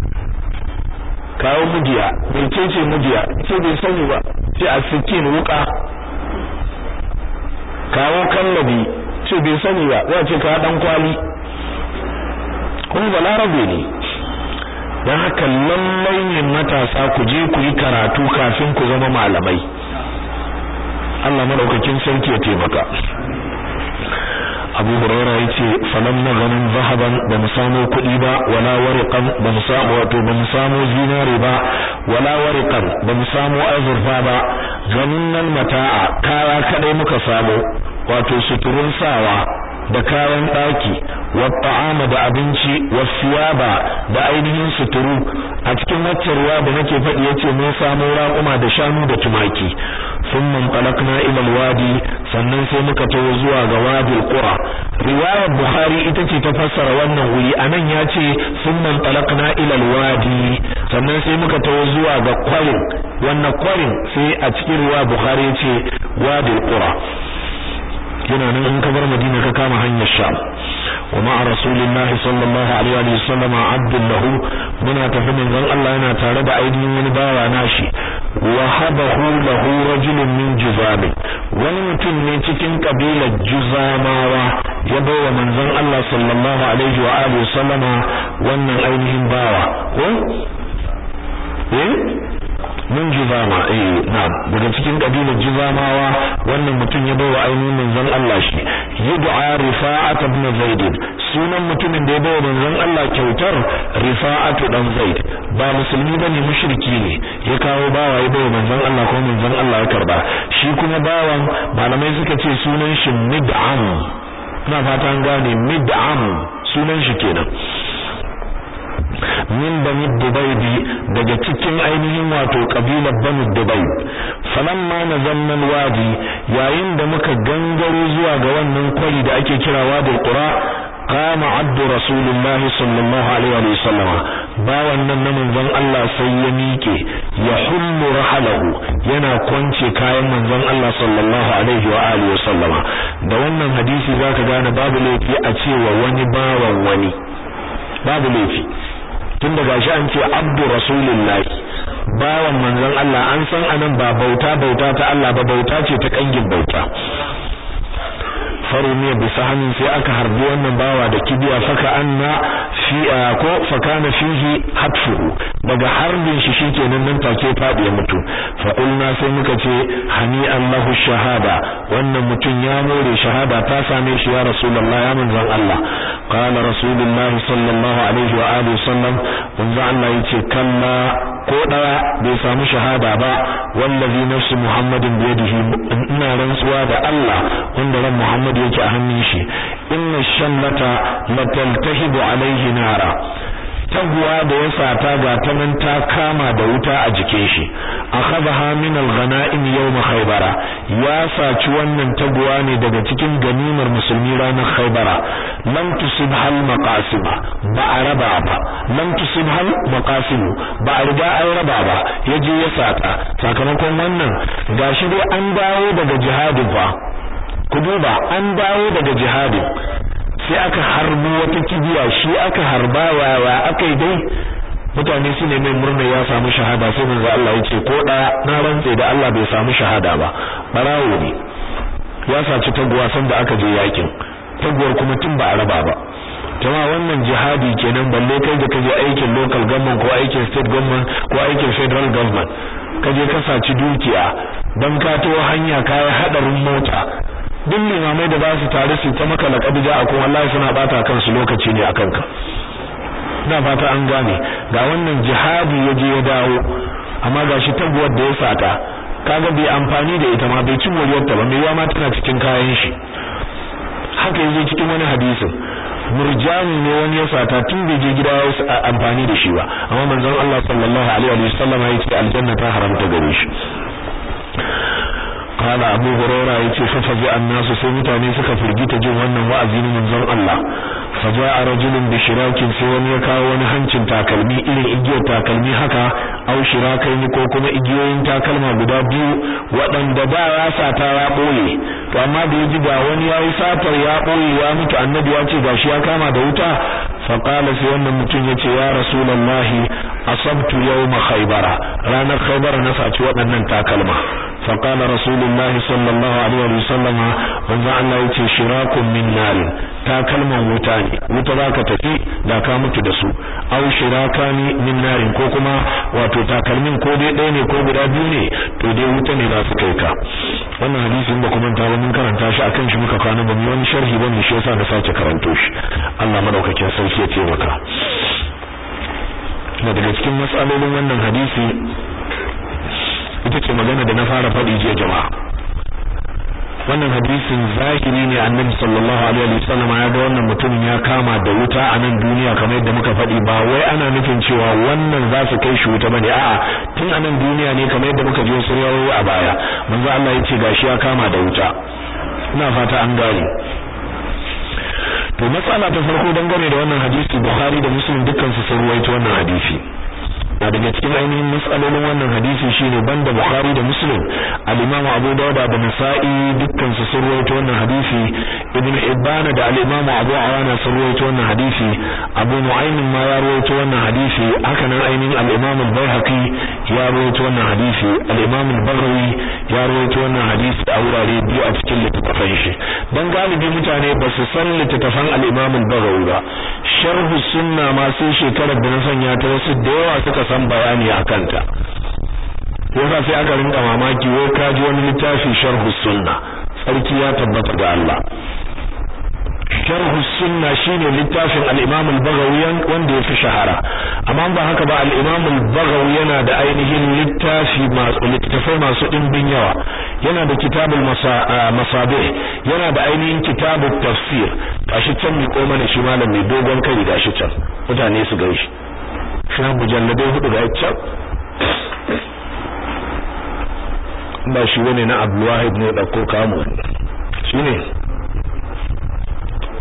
kawo mudiya bai ce mudiya ce bai sani ba ce as-sikin wuka kawo kallabi ce bai sani ba za ce ka dan kwali kuma balarabe ne dan haka lallai ne matasa ku je ku yi karatu kafin ku zama malamai Allah madaukakin sarki ya taimaka Abu Hurairah yace falam naghanim zahaban ba mu samu kuɗi ba wala wariqan ba mu samu wato ba mu samu zinare ba wala wariqan ba mu samu azurfa ba ganin mata'a kaya kadai muka samu wato suturun sawa da kayan daki wa ta'ama da abinci wa siyaba da ainihin suturu a cikin waccan ruwa da nake faɗi yace mun samu raƙuma da shanu da tumaki thumma talaqna ila alwadi sannan sai muka tawo zuwa ga wadi alqura riwayar bukhari ita ce ta fassara wannan wuri anan yace thumma talaqna ila alwadi sannan sai muka tawo zuwa ga kwarin wannan kwarin sai a cikin riwayar bukhari yace wadi alqura yana nan in ka bar Madina ka kama hanyar Sham wa ma'a Rasulullah sallallahu alaihi wa sallam abdul lahu muna tafi manzon Allah yana tare da ainihin wani bawa nashi wa habahu lahu rajulun min juzam wani mutum ne cikin kabilar juzamawa ya bawa manzon Allah sallallahu alaihi wa alihi sallama wannan ainihin bawa ko eh min juzama eh na'am daga cikin kabilar juzamawa wannan mutum ya bawa ainihin manzon Allah shi yud'a rifa'at ibn zaid sunan mutumin da ya bawa manzon Allah kyautar rifa'at dan zaid ba musulmi bane mushriki ne ya kawo bawa ya bawa manzon Allah ko manzon Allah ya karba shi kuma bawan malamai suka ce sunan shi mid'am ina fata an gane mid'am sunan shi kenan min bani dubaydi daga cikin ainihin wato kabilar bani dubai falamma nazanna wadi yayin da muka gangaro zuwa ga wannan kwari da ake kira wadul qura qama abdu rasulillahi sallallahu alaihi wa sallam bawan nan na manzon Allah sai ya miƙe ya hullu rahalahu yana kwance kayan manzon Allah sallallahu alaihi wa alihi wa sallama da wannan hadisi zaka gane babu laifi a cewa wani bawan wani babu laifi tun daga shi an ce abdu rasulillahi bawan manzon Allah an san anan ba bauta bauta ta Allah ba bauta ce ta kangin bauta farumiya bisa hannun sai aka harbi wannan bawa da kibiya faka anna fi ko fakana fihi hatfuhu daga harbin shi shikenan nan take fadi ya mutu fa qulna sai muka ce hani Allahu shahada wannan mutum ya more shahada ta same shi ya rasulullah ya manzon Allah qala rasulullah sallallahu alaihi wa alihi sallam manzon Allah yace kalla ko daya bai samu shahada ba wallazi nafsu muhammadin biyadihi ina rantsuwa da Allah wanda ran muhammad yake a hannun shi inna shallata lataltahibu alaihi nara taguwa da ya sata ga ta nan ta kama da wuta a jikin shi akhadha min al-ghanaim yawm khaybara ya saci wannan taguwa ne daga cikin ganimar musulmi ranar khaybara lam tusibha al-maqasim ba a raba ba lam tusibha al-maqasim ba a riga an raba ba yaje ya sata sakamakon wannan gashi dai an dawo daga jihadin fa ku duba an dawo daga jihadin sai aka harbo wata kibiya shi aka harba wawa aka yi dai mutane su ne mai murna ya samu shahada sai manzo Allah ya ce ko da na rantse da Allah bai samu shahada ba barawo ne ya saci taguwa san da aka je yakin taguwar kuma tun ba a raba ba jama wannan jihadi kenan balle kai da kaje aikin local government ko aikin state government ko aikin federal government kaje ka saci dukiya dan ka to hanya kai hadarin mota duk limamai da ba su tare su ta maka laƙabi ja a kuma wallahi suna bata kansu lokaci ne akan ka ina fata an gane ga wannan jihadi ya je ya dawo amma gashi taguwar da ya sata kaga bai amfani da ita ma bai ci moriyar ta ba mai yawa ma tana cikin kayan shi haka yaje cikin wani hadisin murjani ne wani ya sata tun bai je gida ya amfani da shi ba amma manzon Allah sallallahu alaihi wa sallam ya ce aljanna ta haramta gare shi قال أبو هريرة يتي ففزع الناس سيمتاني سكا فرجيت جن wannan wa'azi ne manzon Allah faja'a rajulun bi shirakin sai wani ya kawo wani hancin takalmi irin igiyar takalmi haka au shirakai ne ko kuma igiyoyin takalma guda biyu waɗanda ba ya sata ya ɓoye to amma da ya ji ga wani yayi satar ya ɓoye ya mutu annabi ya ce gashi ya kama da wuta fa qala sai wannan mutum yace ya rasulullahi asabtu yawma khaybara ranar khaybara na saci waɗannan takalma fa qala rasulullahi sallallahu alaihi wasallam manzo Allah yace shirakun min nar takalman wuta ne wuta zaka tafi da ka mutu da su aw shirakani min narin ko kuma wato takalmin ko dai ɗaya ne ko guda biyu ne to dai wuta ne za su kai ka wannan hadisin ba kuma ta ba mun karanta shi akan shi muka kwana ba mu wani sharhi ba mu shi yasa na sake karanto shi Allah madaukakin sarki ya taimaka na daga cikin matsalolin wannan hadisi ita ce magana da na fara faɗi jiya jama'a wannan hadisin zahiri ne annabi sallallahu alaihi wasallam ya ga wannan mutumin ya kama da wuta a nan duniya kamar yadda muka faɗi ba wai ana nufin cewa wannan za su kai shi wuta bane a'a tun a nan duniya ne kamar yadda muka ji wasu rawayoyi a baya manzo Allah ya ce gashi ya kama da wuta ina fata an gane to matsala ta farko dangane da wannan hadisi Bukhari da Muslim dukkan su sun ruwaito wannan hadisi na daga cikin ainihin matsalolin wannan hadisi shine banda Bukhari da Muslim al-Imam Abu Dawud da Nasa'i dukkan su sun rawaito wannan hadisi Ibn Hibban da al-Imam Abu Awana sun rawaito wannan hadisi Abu Nu'aym ma ya rawaito wannan hadisi haka nan ainihin al-Imam al-Baihaqi ya rawaito wannan hadisi al-Imam al-Baghawi ya rawaito wannan hadisi a wurare biyu a cikin littattafan shi dan galibi mutane ba su san littattafan al-Imam al-Baghawi ba sharh sunna ma sai shekarar da na sanya ta wasu da yawa suka san bayani a kanta yasa sai aka rinka mamaki wai ka ji wani littafi sharh sunna sarki ya tabbata ga Allah sharh sunna shine littafin al-Imam al-Baghawi wanda yafi shahara amma ba haka ba al-Imam al-Baghawi yana da ainihin littafi masu littafai masu dimbin yawa yana da kitabul masabih yana da ainihin kitabut tafsir gashi can mi koma da shi malam mai dogon kai gashi can mutane su gaishe shi mujalladai hudu ga can ba shi wani na Abdulwahid ne dauko kamu shine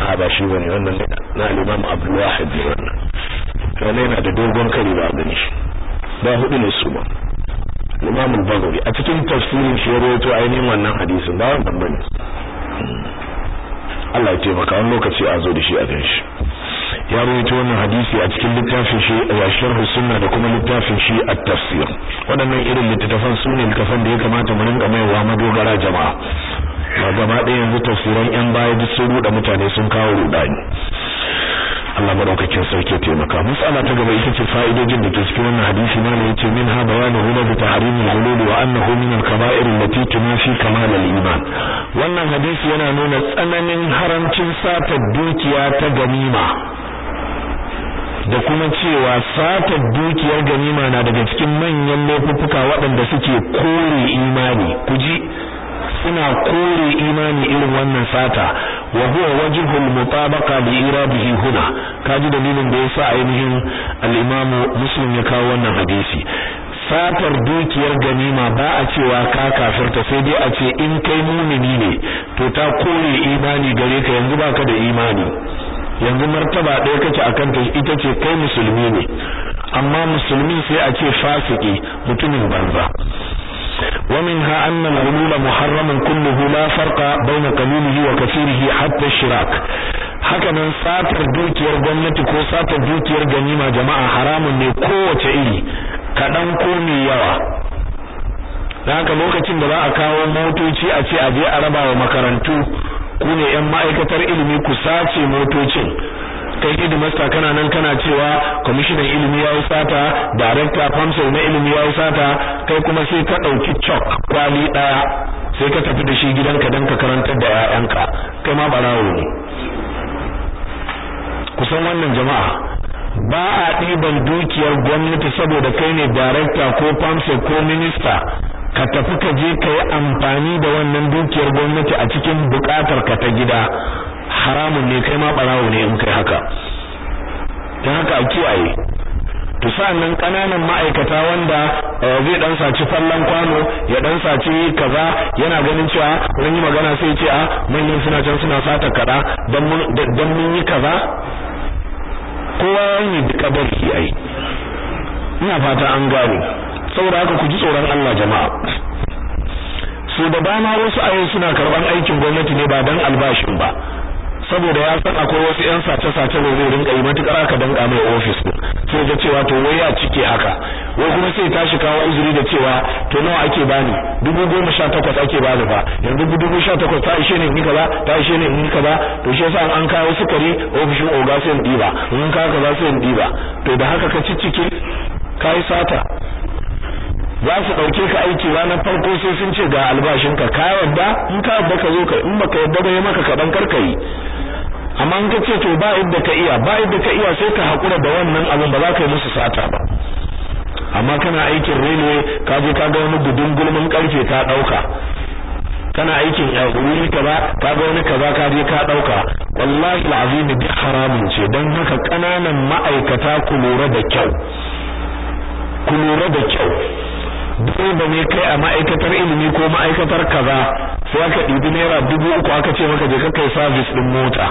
a ba shi bane wannan na al-Imam Abdul Wahid ne wannan wannan yana da dogon kari ba gani shi ba hudu ne su ba Imam al-Baghawi a cikin tafsirin shi rawaito ainihin wannan hadisin ba wannan bane Allah ya taimaka wani lokaci a zo da shi a gan shi ya rawaito wannan hadisi a cikin littafin shi a sharh sunna da kuma littafin shi at-tafsir waɗannan irin littattafan su ne littafan da ya kamata mu rinka maiwa madogara jama'a ba gaba ɗaya yanzu tafsiran yan baya duk sun ruɗa mutane sun kawo rudani Allah madaukakin sarki ya taimaka mas'ala ta gaba ita ce fa'idojin da ke cikin wannan hadisi ma ne yace min ha bayanu huna bi tahrimil hulul wa annahu min al-kaba'ir allati tunafi kamal al-iman wannan hadisi yana nuna tsananin haramcin sata dukiya ta ganima da kuma cewa sata dukiyar ganima na daga cikin manyan laifuffuka waɗanda suke kore imani kuji suna kore imani irin wannan sata wa huwa wajhul mutabaqa li iradihi huna kaji dalilin da yasa ainihin al-imamu muslim ya kawo wannan hadisi satar dukiyar ganima ba a cewa ka kafirta sai dai a ce in kai mumini ne to ta kore imani gare ka yanzu baka da imani yanzu martaba ɗaya kake akan ta ita ce kai musulmi ne amma musulmi sai a ce fasiki mutumin banza ومنها أن الغلول محرم كله لا فرق بين قليله وكثيره حتى الشراك hakanan satar dukiyar gwamnati ko satar dukiyar ganima jama'a haramun ne kowace iri kaɗan ko mai yawa da haka lokacin da za a kawo motoci a ce a je a raba wa makarantu ku ne 'yan ma'aikatar ilimi ku sace motocin kai hidimasta kana nan kana cewa kwamishinan ilimi ya yi sata darekta famsel na ilimi ya yi sata kai kuma sai ka ɗauki cok kwali ɗaya sai ka tafi da shi gidanka don ka karantar da 'ya'yanka kai ma ɓarawo ne kusan wannan jama'a ba a ɗiban dukiyar gwamnati saboda kai ne darekta ko famsel ko minista ka tafi ka je ka yi amfani da wannan dukiyar gwamnati a cikin buƙatar ka ta gida haramun ne kai ma barawo ne in kai haka dan haka a kiyaye to sa'annan kananan ma'aikata wanda zai dan saci fallan kwano ya dan saci kaza yana ganin cewa mun yi magana sai ce a manyan suna can suna sata kada dan mun dan mun yi kaza kowa ne da kadari ai ina fata an gane saboda haka ku ji tsoron Allah jama'a su da dama wasu ayoyi suna karban aikin gwamnati ne ba dan albashin ba saboda ya san akwai wasu yan sace-sace da zai rinka yi matukar aka danka mai ofis din sai ga cewa to wai ya cike haka wai kuma sai tashi kawo uzuri da cewa to nawa ake bani dubu goma sha takwas ake bani fa yanzu dubu sha takwas ta ishe ne in kaza ta ishe ne in kaza to shi yasa an kawo sukari ofishin oga sai in diba in ka kaza sai in diba to da haka ka ciccike kai sata za su ɗauke ka aiki ranar farko sai sun ce ga albashinka ka yadda in ka yadda ka zo ka in baka yadda ba ya maka kaɗan karka yi amma in ka ce to ba yadda ka iya ba yadda ka iya sai ka haƙura da wannan abin ba za ka yi musu sata ba amma kana aikin railway ka je ka ga wani gudun gulmin karfe ka ɗauka kana aikin wuri kaza ka ga wani kaza ka je ka ɗauka wallahi alazim duk haramun ce don haka ƙananan ma'aikata ku lura da kyau ku lura da kyau direba ne kai a ma'aikatar ilimi ko ma'aikatar kaza sai aka ɗibi naira dubu uku aka ce maka je ka kai service ɗin mota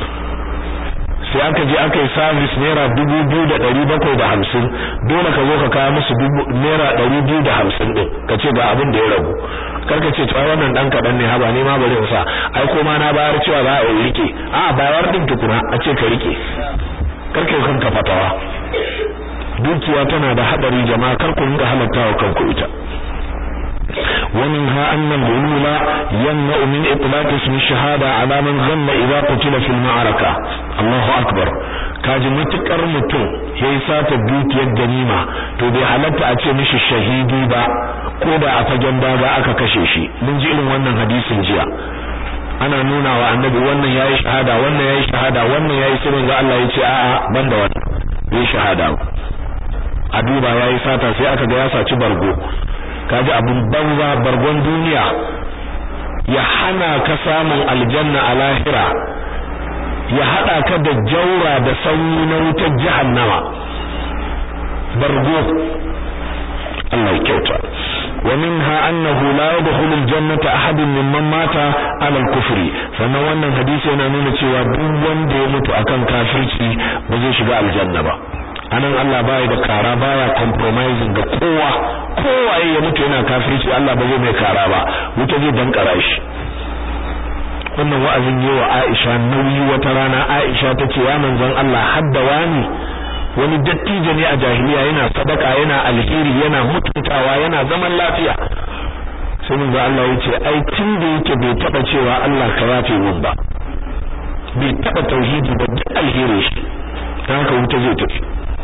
sai aka je aka yi service naira dubu biyu da ɗari bakwai da hamsin dole ka zo ka kawo musu naira ɗari biyu da hamsin ɗin ka ce ga abin da ya ragu kar ka ce cewa wannan ɗan kaɗan ne haba ne ma bari in sa ai ko ma na bayar cewa za a yi rike a bayar ɗin tukuna a ce ka rike kar ka yi kanka fatawa dukiya tana da hadari jama'a kar ku rinka halattawa kanku ita ومنها أن الغلول يمنع من إطلاق اسم الشهادة على من غم إذا قتل في المعركة الله أكبر kaji matukar mutum ya yi sata dukiyar ganima to bai halatta a ce mishi shahidi ba ko da a fagen daga aka kashe shi mun ji irin wannan hadisin jiya ana nuna wa annabi wannan yayi shahada wannan yayi shahada wannan yayi sirrin ga Allah yace a'a banda wannan yayi shahada a duba yayi sata sai aka ga ya saci bargo kaji abun banza bargon duniya ya hana ka samun aljanna a lahira ya hada ka da jaura da sanyi na wutar jahannama bargo Allah ya kyauta wa minha annahu la yadkhulu aljannata ahadun mimman mata ala alkufri sannan wannan hadisi yana nuna cewa duk wanda ya mutu akan kafirci ba zai shiga aljanna ba anan Allah baya da kara baya compromising ga kowa kowaye ya mutu yana kafirci Allah ba zai mai kara ba wuta zai dankara shi wannan wa'azin yi wa Aisha nauyi wata rana Aisha tace ya manzon Allah hadda wani wani dattijo ne a jahiliya yana sadaka yana alheri yana mutuntawa yana zaman lafiya sai mun ga Allah yace ai tun da yake bai taba cewa Allah ka yafe min ba bai taba tauhidi ba duk alheri shi dan haka wuta zai tafi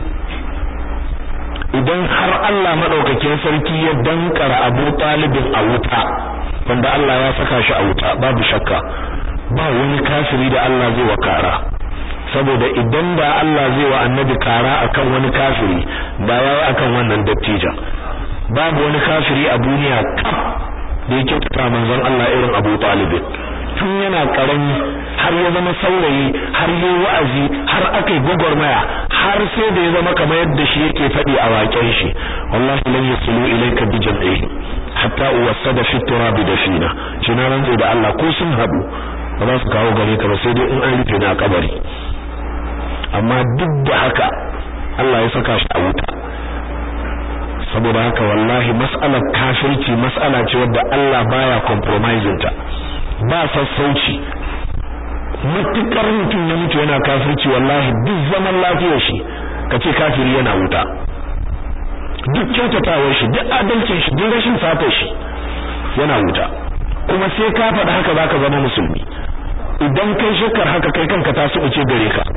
idan har Allah madaukakin sarki ya dankara Abu Talibin a wuta wanda Allah ya saka shi a wuta babu shakka ba wani kafiri da Allah zai wakara saboda idan da Allah zai wa annabi kara akan wani kafiri da yayi akan wannan dattijan babu wani kafiri a duniya kaf da yake tuka manzon Allah irin Abu Talib tun yana karami har ya zama saurayi har yayi wa'azi har aka yi gogormaya har sai da ya zama kamar yadda shi yake faɗi a waƙen shi wallahi lan yasulu ilayka bi jam'ihi hatta uwassada fi turabi dafina shi na rantsa da Allah ko sun haɗu ba za su kawo gare ka ba sai dai in an rufe na kabari amma duk da haka Allah ya saka shi a wuta saboda haka wallahi mas'alar kafirci mas'ala ce wadda Allah baya compromising ta ba sassauci mutukar mutum ya mutu yana kafirci wallahi duk zaman lafiyar shi kace kafiri yana wuta duk kyautatawar shi duk adalcin shi duk rashin fatar shi yana wuta kuma sai ka faɗa haka zaka zama musulmi idan kai shakar haka kai kanka ta su uce gare ka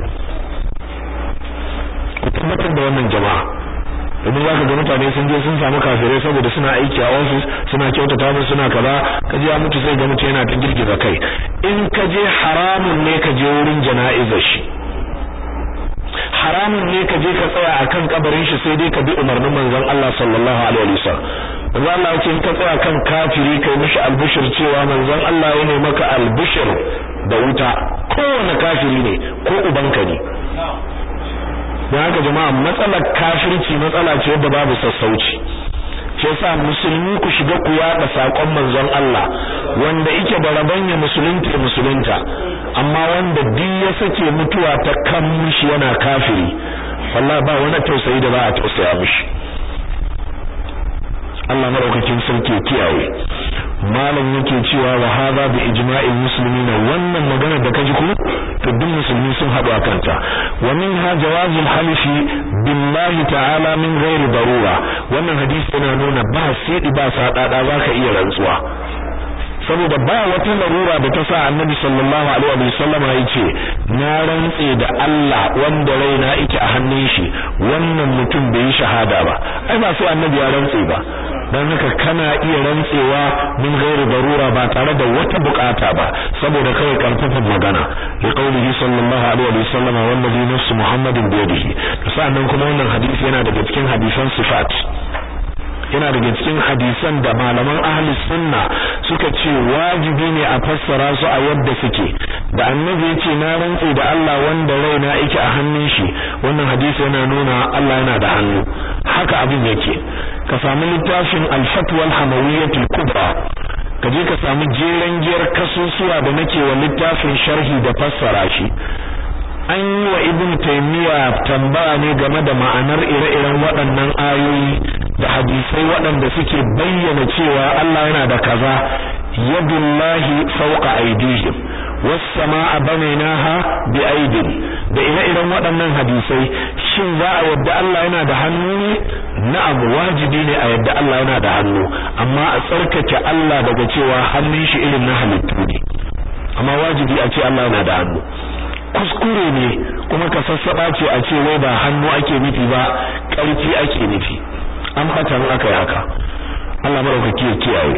ku tabbatar da wannan jama'a domin zaka ga mutane sun je sun samu kafirai saboda suna aiki a office suna kyautata musu suna kaza kaje ya mutu sai ga mutu yana ta girgiza kai in ka je haramun ne ka je wurin jana'izar shi haramun ne ka je ka tsaya akan kabarin shi sai dai ka bi umarnin manzon Allah sallallahu alaihi wasallam manzon Allah yake in ka tsaya kan kafiri kai mishi albushir cewa manzon Allah ya ne maka albushir da wuta kowane kafiri ne ko ubanka ne don haka jama'a matsalar kafirci matsala ce wadda babu sassauci shi yasa musulmi ku shiga ku yada sakon manzon Allah wanda yake da rabanya musulunta musulunta amma wanda duk ya sake mutuwa ta kan mishi yana kafiri wallahi ba wani tausayi da ba a tausaya mishi Allah madaukakin sarki kiyaye malam yake cewa wa hadha bi ijma'il muslimin wannan magana da kaji ku to duk musulmi sun haɗu akan ta wa minha jawazul halifi billahi ta'ala min ghairi darura wannan hadisi yana nuna ba sai ba sadada zaka iya rantsuwa saboda ba wata larura da ta sa annabi sallallahu alaihi wa sallama yace na rantse da Allah wanda raina yake a hannun shi wannan mutum bai yi shahada ba ai ba sai annabi ya rantse ba dan haka kana iya rantsewa min ghairi darura ba tare da wata bukata ba saboda kawai karfafan magana li qaulihi sallallahu alaihi wa sallama wallazi nafsu muhammadin bi yadihi sannan kuma wannan hadisi yana daga cikin hadisan sifat yana daga cikin hadisan da malaman ahli sunna suka ce wajibi ne a fassara su a yadda suke da annabi ya ce na rantse da Allah wanda raina yake a hannun shi wannan hadisi yana nuna Allah yana da hannu haka abin yake ka samu littafin al-fatwa al-hamawiyyah al-kubra ka je ka samu jeren giyar kasusuwa da nake wa littafin sharhi da fassara shi an yi wa ibn taymiya tambaya ne game da ma'anar ire-iren waɗannan ayoyi da hadisai waɗanda suke bayyana cewa Allah yana da kaza yadullahi fawqa aydihim was samaa banaynaha bi aydin da ire-iren waɗannan hadisai shin za a yadda Allah yana da hannu ne na'am wajibi ne a yadda Allah yana da hannu amma a tsarkake Allah daga cewa hannun shi irin na halittu ne amma wajibi a ce Allah yana da hannu kuskure ne kuma ka sassaba ce a ce wai ba hannu ake nufi ba ƙarfi ake nufi an bata in aka yi haka Allah madaukaki ya kiyaye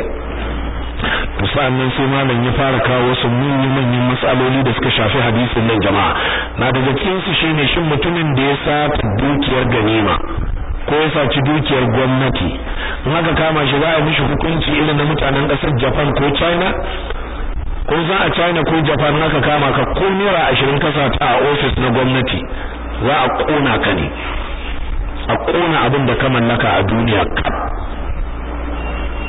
to sa'annan sai malam ya fara kawo wasu manyan manyan matsaloli da suka shafi hadisin nan jama'a na daga cikin su shine shin mutumin da ya sata dukiyar ganima ko ya saci dukiyar gwamnati in aka kama shi za a mishi hukunci irin na mutanen ƙasar Japan ko China ko za a China ko Japan aka kama ka ko naira 20 kasa ta a office na gwamnati za a kona ka ne a kona abin da ka mallaka a duniya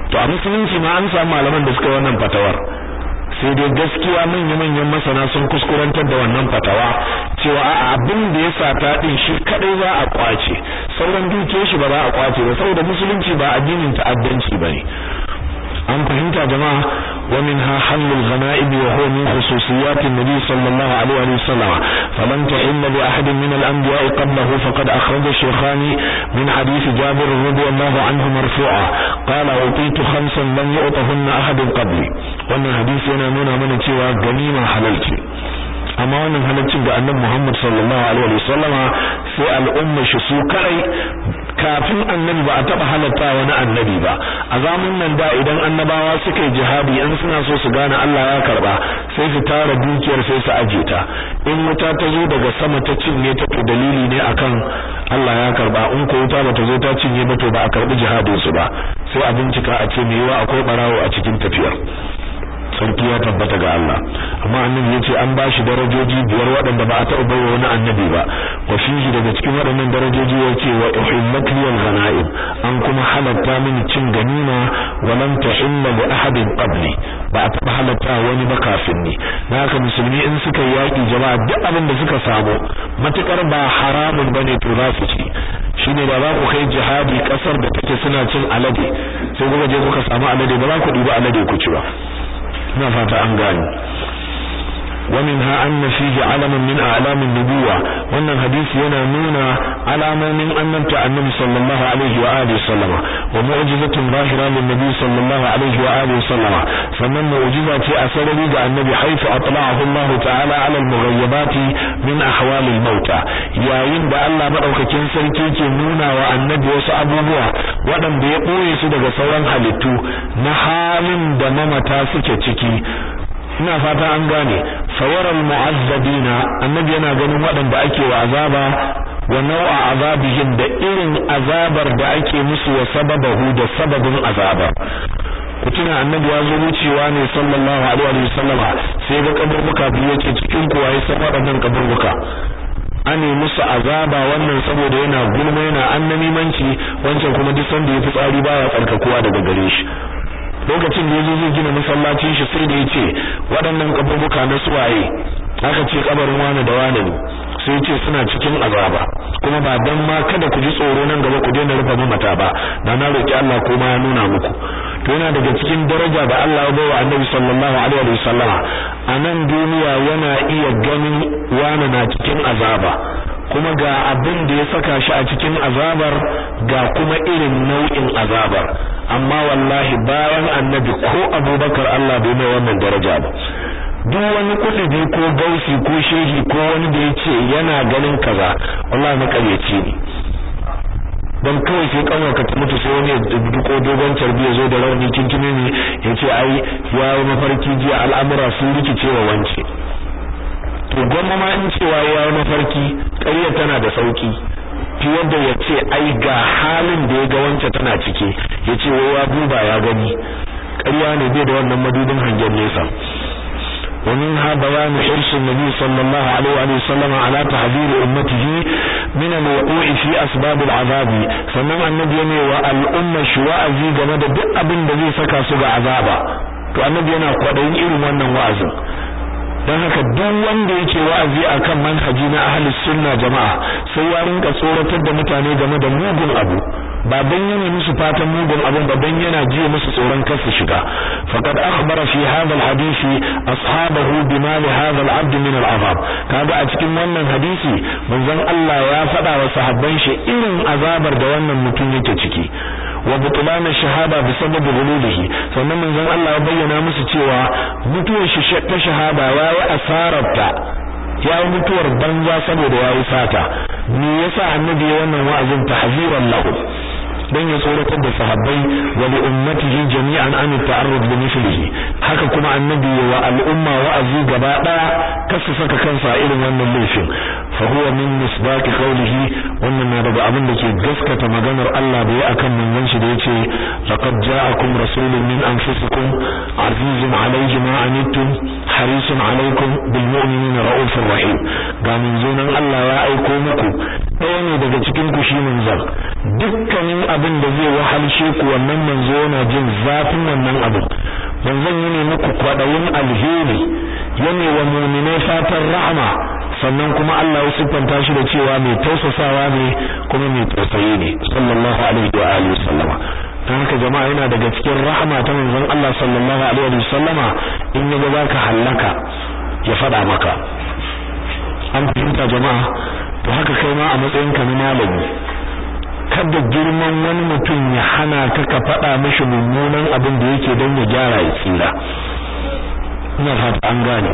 to a musulunci ma an samu malaman da suka yi wannan fatawar sai dai gaskiya manya-manyan masana sun kuskurantar da wannan fatawa cewa a abin da ya sata din shi kadai za a kwace sauran dukiyar shi ba za a kwace ba saboda musulunci ba addinin ta'addanci bane an fahimta jama'a wa minha halul ghanaib wa huwa min khususiyat an-nabi sallallahu alaihi wa sallam faman ta'inna bi ahad min al-anbiya qablahu faqad akhraja shaykhani min hadith jabir radiyallahu anhu marfu'a qala utitu khamsan lam yu'tahunna ahad qabli wannan hadisi yana nuna mana cewa ganima halal ce amma wannan halaccin ga annabi Muhammad sallallahu alaihi wa sallama sai al'umma shi su kai kafin annabi ba a taba halatta wani annabi ba a zamanin nan da idan annabawa suka yi jihadi in suna so su gane Allah ya karba sai su tara dukiyar sai su aje ta in wuta ta zo daga sama ta cinye ta to dalili ne akan Allah ya karba in ko wuta bata zo ta cinye ba to ba a karbi jihadin su ba sai a bincika a ce me yawa akwai barawo a cikin tafiyar sarki ya tabbata ga Allah amma annabi yace an bashi darajoji biyar waɗanda ba a taɓa baiwa wani annabi ba wa fihi daga cikin waɗannan darajoji yace wa uhillat liyal ghanaim an kuma halatta mini cin ganima wa lam tahilla li ahadin qabli ba a taɓa halatta wani ba kafin ni haka musulmi in suka yaki jama'a duk abin da suka samu matukar ba haramun bane to za su ci shine da za ku kai jihadi kasar da take suna cin alade sai kuka je kuka samu alade ba za ku ɗiba alade ku ci ba ina fata an gane ومنها أن فيه علم من أعلام النبوة وأن الحديث ينامون على من أنمت النبي صلى الله عليه وآله وسلم ومعجزة ظاهرة للنبي صلى الله عليه وآله وسلم فمن معجزة أثر لدى النبي حيث أطلعه الله تعالى على المغيبات من أحوال الموتى يا يند الله مدعوك كنسر كيكي نونا والنبي وسأبوه وأن بيقوي سدق سوان حلتو نحال دممتا سكتكي ina fata an gane sawaral mu'azzabina annabi yana ganin waɗanda ake wa azaba wa nau'a azabihim da irin azabar da ake musu wa sababahu da sababin azaba kutuna annabi ya zo wucewa ne sallallahu alaihi wa sallama sai ga kaburbuka biyu yake cikin kuwa ya san waɗannan kaburbuka ane musu azaba wannan saboda yana gulma yana annamimanci wancan kuma duk sanda ya fi tsari baya tsarkakuwa daga gare shi lokacin da yazo zai gina masallacin shi sai da yace waɗannan kaburbuka na suwaye aka ce kabarin wani da wani ne sai yace suna cikin azaba kuma ba dan ma kada ku ji tsoro nan gaba ku daina rufe mata ba da na roki Allah ko ma ya nuna muku to yana daga cikin daraja da Allah ya bawa Annabi sallallahu alaihi wa sallama a nan duniya yana iya ganin wani na cikin azaba kuma ga abin da ya saka shi a cikin azabar ga kuma irin nau'in azabar amma wallahi bayan annabi ko abubakar Allah bai mai wannan daraja ba duk wani kudubi ko gausi ko shehi ko wani da ya ce yana ganin kaza wallahi makaryaci ne don kawai sai kanwarka ta mutu sai wani ya duko dogon carbi ya zo da rauni kinkime ne ya ce ai ya yi mafarki jiya al'amura sun rikice wa wance to gwamma ma in cewa ya yi mafarki ƙarya tana da sauki fiye da ya ce ai ga halin da ya ga wance tana ciki ya ce wai ya duba ya gani ƙarya ne bai da wannan madudin hangen nesa ومنها بيان حرص النبي صلى الله عليه وآله وسلم على تحذير أمته من الوقوع في أسباب العذاب فمن النبي والأمة شواء زي جمد بأبن بذي سكا سبع عذابا to annabi yana kwadayin irin wannan wa'azin don haka duk wanda yake wa'azi akan manhaji na ahlus sunna jama'a sai ya rinka tsoratar da mutane game da mugun abu ba dan yana musu fatan mugun abun ba dan yana jiya musu tsoron kar su shiga faqad akhbara fi hadha alhadisi ashabahu bima li hadha alabd min al'azab kaga a cikin wannan hadisi manzon Allah ya faɗa wa sahabban shi irin azabar da wannan mutum yake ciki wa butlan shahada bi sabab ghululihi sannan manzon Allah ya bayyana musu cewa mutuwar shi ta shahada yayi asararta ya yi mutuwar banza saboda ya yi sata me yasa annabi ya wannan wa'azin tahziran lahu dan ya tsoratar da sahabbai wa li ummatihi jami'an an ta'arrud li mithlihi haka kuma annabi wa al'umma wa'azi gaba daya kasu saka kansa irin wannan laifin fa huwa min misbaq qawlihi wannan na daga abin da ke gaskata maganar Allah da ya akan manzon shi da yace laqad ja'akum rasulun min anfusikum azizun alayhi ma anittum harisun alaykum bil mu'minina ra'ufur rahim ga manzonan Allah ya aiko muku ɗaya ne daga cikin ku shi manzon dukkanin abin da zai wahalshe ku wannan manzo yana jin zafin wannan abin manzon yana muku kwadayin alheri yana wa mu'minai fatan rahama sannan kuma Allah ya siffanta shi da cewa mai tausasawa ne kuma mai tausayi ne sallallahu alaihi wa alihi wasallama dan haka jama'a yana daga cikin rahama ta manzon Allah sallallahu alaihi wa sallama in yaga zaka hallaka ya fada maka an fahimta jama'a to haka kai ma a matsayin ka na malami kada girman wani mutum ya hana ka ka fada mishi mummunan abin da yake don ya gyara ya tsira ina fata an gane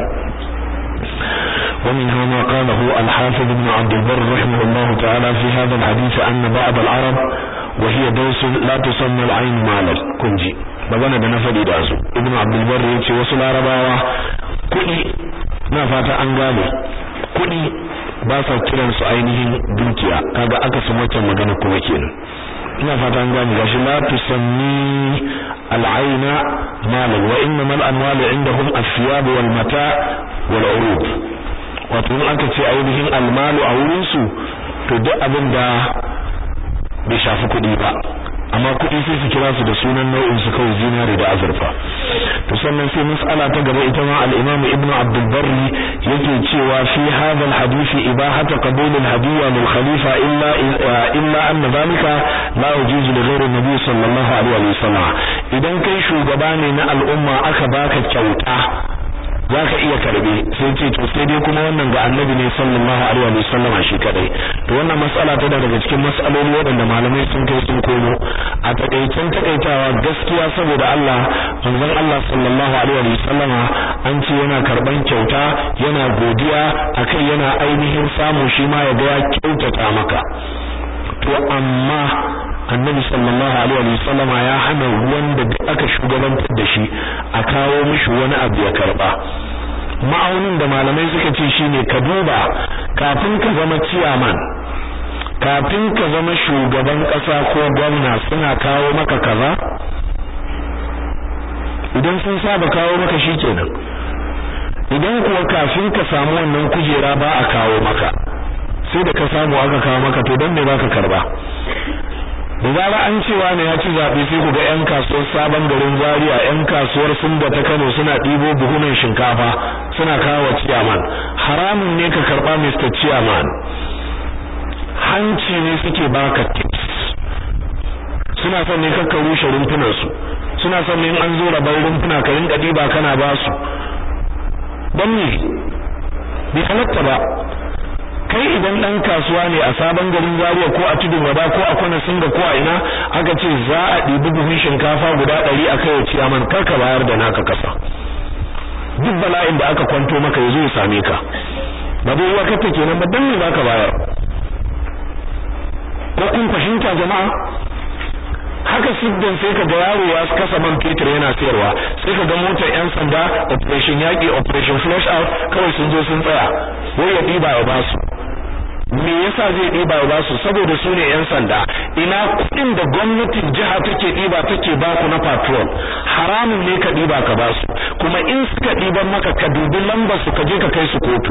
ومنها ما قاله الحافظ ابن عبد البر رحمه الله تعالى في هذا الحديث أن بعض العرب وهي دوس لا تسمى العين مالا كنجي magana da na faɗi da su ibn abdul bar yace wasu larabawa kuɗi na fata an gane kuɗi ba sa kiran su ainihin dukiya kaga aka su wacce magana kuma kenan ina fata an gane gashi la tusammi al-aina malan wa innama al-amwalu indahum as-siyab wal mata wal urud wato in aka ce ainihin al-malu a wurin su to duk abin da bai shafi kuɗi ba amma kuɗi sai su kira su da sunan nau'in su kawai zinare da azurfa to sannan sai mas'ala ta gaba ita ma al-Imam Ibn Abdul Barri yake cewa fi hadha al-hadith ibahatu qabul al-hadiyya lil khalifa illa illa anna dhalika la yajuzu li ghayri nabi sallallahu alaihi wa sallam idan kai shugaba ne na al'umma aka baka kyauta zaka iya karbe sai ce to sai dai kuma wannan ga annabi ne sallallahu alaihi wa sallam shi kadai to wannan mas'ala ta daga cikin mas'aloli waɗanda malamai sun kai sun komo a takaicen takaitawa gaskiya saboda Allah manzon Allah sallallahu alaihi wa sallam an ce yana karban kyauta yana godiya akai yana ainihin samu shi ma ya ga ya kyautata maka to amma annabi sallallahu alaihi wa sallam ya hana wanda duk aka shugabantar da shi a kawo mishi wani abu ya karba ma'aunin da malamai suka ce shine ka duba kafin ka zama ciyaman kafin ka zama shugaban kasa ko gwamna suna kawo maka kaza idan sun saba kawo maka shikenan idan kuwa kafin ka samu wannan kujera ba a kawo maka sai da ka samu aka kawo maka to don me baka karba da zara an cewa ne ya ci zaɓe sai ku ga 'yan kasuwar sabon garin zaria 'yan kasuwar sunda ta kano suna ɗibo buhunan shinkafa suna kawo ciyaman haramun ne ka karɓa mr ciyaman hanci ne suke baka tips suna son ne kakka rushe rumfunansu suna son ne an zo rabar rumfuna ka rinka ɗiba kana ba su don ne bai halatta ba kai idan dan kasuwa ne a sabon garin Zaria ko a tudun wada ko a kwana singa ko a ina aka ce za a ɗibi buhun shinkafa guda ɗari a kai wa ciyaman kar ka bayar da naka kasa duk bala'in da aka kwanto maka yazo ya same ka ba dai uwa kake kenan ba dan me zaka bayar ko kun fahimta jama'a haka siddan sai ka ga yaro ya kasa man fetur yana sayarwa sai ka ga motar yan sanda operation yaki operation flush out kawai sun zo sun tsaya wai ya diba ya basu me yasa zai diba ya basu saboda su ne yan sanda ina kudin da gwamnatin jiha take diba take baku na patrol haramun ne ka diba ka basu kuma in suka diban maka ka dubi lambar su ka je ka kai su kotu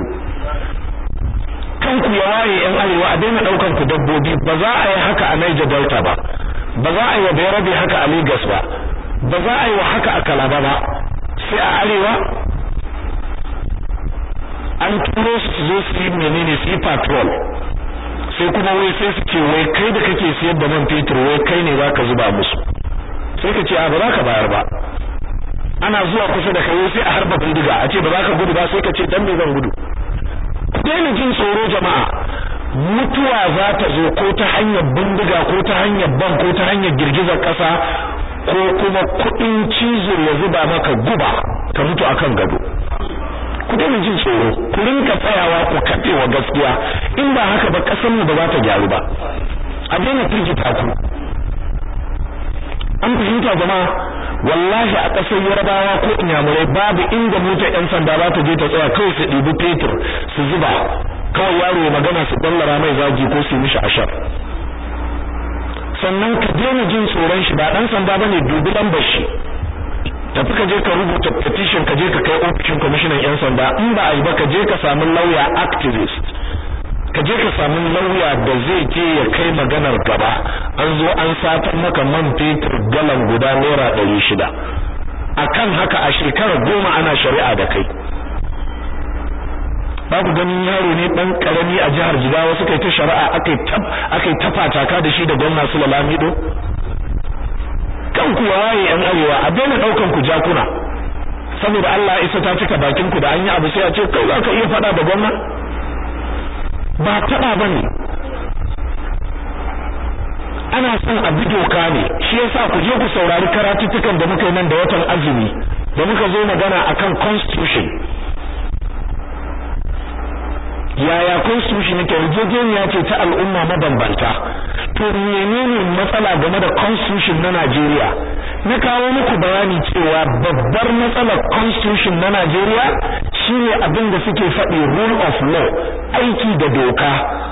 kanku ya waye yan arewa a daina daukan ku dabbobi ba za a yi haka a Niger Delta ba ba za a yi wa Bayarabe haka a Lagos ba ba za a yi wa haka a Calabar ba sai a arewa an turo su su zo su yi menene su yi patrol sai kuma wai sai su ce wai kai da kake siyar da man fetur wai kai ne za ka zuba musu sai ka ce a ba za ka bayar ba ana zuwa kusa da kai sai a harba bindiga a ce ba za ka gudu ba sai ka ce dan me zan gudu daina jin tsoro jama'a mutuwa za ta zo ko ta hanyar bindiga ko ta hanyar ban ko ta hanyar girgizar ƙasa ko kuma kuɗin cizo ya zuba maka guba ka mutu akan gado ku daina jin tsoro ku rinka tsayawa ku kafe wa gaskiya in ba haka ba ƙasar mu ba za ta gyaru ba a daina firgita ku an fahimta jama'a wallahi a ƙasar yarbawa ko inyamurai babu inda motar yan sanda ba ta je ta tsaya kawai su ɗibi fetur su zuba kawai yaro ya magana su ballara mai zagi ko su mishi ashar sannan ka daina jin tsoron shi ba dan sanda bane dubi lambar shi tafi ka je ka rubuta petition ka je ka kai ofishin commissioner yan sanda in ba a yi ba ka je ka samu lawyer activist ka je ka samu lauya da zai je ya kai maganar gaba an zo an satar maka man fetur galan guda naira ɗari shida akan haka a shekarar goma ana shari'a da kai babu ganin yaro ne dan karami a jihar Jigawa suka yi ta shari'a akai tab akai tafataka da shi da gwamna Sula Lamido kan ku waye yan arewa a daina daukan ku jakuna saboda Allah isa ta cika bakin ku da an yi abu sai a ce kai za ka iya fada da gwamna ba taba bane ana son a bi doka ne shi yasa ku je ku saurari karatuttukan da muka yi nan da watan azumi da muka zo magana akan constitution yaya constitution yake yarjejeniya ce ta al'umma mabambanta to menene matsala game da constitution na Najeriya na kawo muku bayani cewa babbar matsalar constitution na Najeriya shine abin da suke faɗi rule of law aiki da doka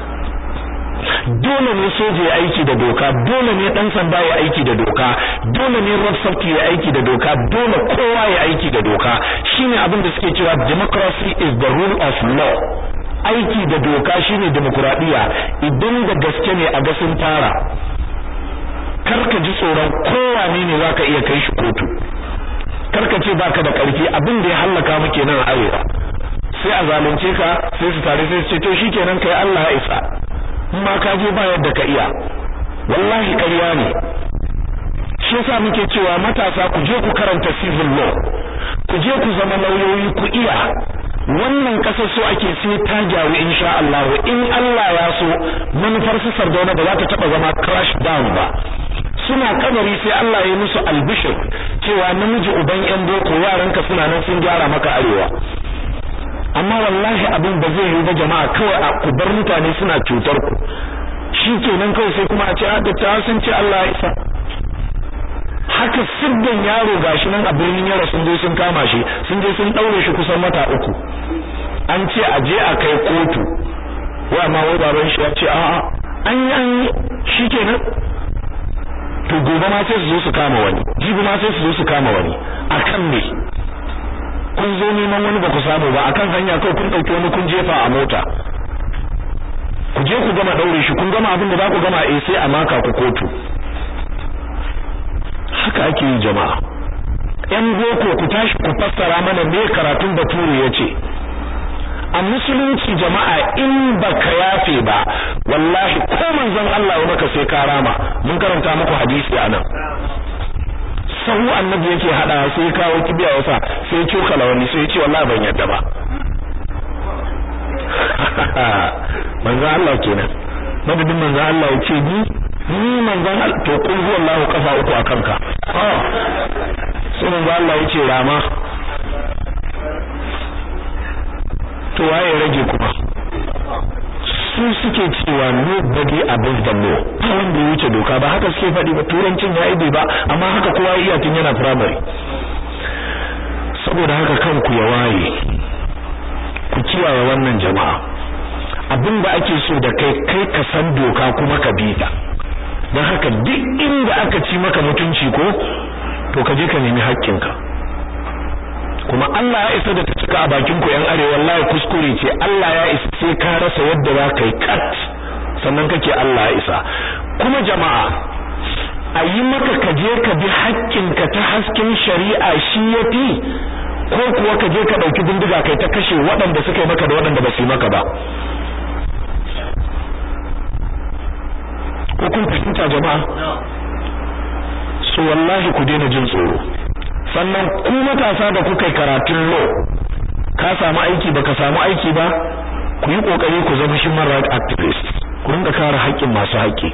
dole ne soja ya aiki da doka dole ne dan sanda ya aiki da doka dole ne road safety ya aiki da doka dole kowa ya aiki da doka shine abin da suke cewa democracy is the rule of law aiki da doka shine demokradiya idan da gaske ne a ga sun fara karka ji tsoron kowane ne zaka iya kai shi kotu karka ce baka da karfi abin da ya hallaka mu kenan a arewa sai a zalunce ka sai su tare sai su ce to shikenan kai Allah ya isa ma ka je ba yadda ka iya wallahi ƙarya ne shi yasa muke cewa matasa ku je ku karanta civil law ku je ku zama lauyoyi ku iya wannan kasar so ake sai ta gyaru insha Allah in Allah ya so manufar su sardauna ba za ta taba zama crash down ba suna kabari sai Allah ya musu albishir cewa namiji uban yan boko yaranka suna nan sun gyara maka arewa amma wallahi abin ba zai yi ba jama'a kawai a ku bar mutane suna cutar ku shikenan kawai sai kuma a ce a da sun ce Allah ya isa haka siddan yaro gashi nan a birnin yaro sun je sun kama shi sun je sun daure shi kusan wata uku an ce a je a kai kotu wa ma wai baban shi ya ce a'a an yi an yi shikenan to gobe ma sai su zo su kama wani jibi ma sai su zo su kama wani akan me kun zo neman wani ba ku samu ba akan hanya kawai kun dauki wani kun jefa a mota ku je ku gama daure shi kun gama abin da za ku gama eh sai a maka ku kotu haka ake yi jama'a yan boko ku tashi ku fassara mana me karatun bature yace a musulunci jama'a in baka yafe ba wallahi ko manzon Allah ya maka sai ka rama mun karanta muku hadisi anan sahu annabi yake hada sai kawo kibiya wasa sai cokala wani sai ce wallahi ban yadda ba manzon Allah kenan madadin manzon Allah ya ce ni ni manzon Allah to kun huwa Allah kafa uku akan ka sai manzon Allah ya ce rama to waye rage kuma su suke cewa nobody above the law ba wanda ya wuce doka ba haka suke faɗi ba turancin ya ibe ba amma haka kowa iya tun yana primary saboda haka kanku ya waye ku kiyaye wannan jama'a abin da ake so da kai kai ka san doka kuma ka bi ta don haka duk inda aka ci maka mutunci ko to ka je ka nemi haƙƙinka kuma Allah ya isa da ta cika a bakin ku yan arewa wallahi kuskure ce Allah ya isa sai ka rasa yadda za ka yi kat sannan kake Allah ya isa kuma jama'a a yi maka ka je ka bi haƙƙinka ta hasken shari'a shi ya fi ko kuwa ka je ka ɗauki bindiga kai ta kashe waɗanda suka yi maka da waɗanda ba su yi maka ba ko kun fahimta jama'a so wallahi ku daina jin tsoro sannan ku matasa da kuka yi karatun law ka samu aiki baka samu aiki ba ku yi kokari ku zama human right activist ku rinka kare haƙƙin masu haƙƙi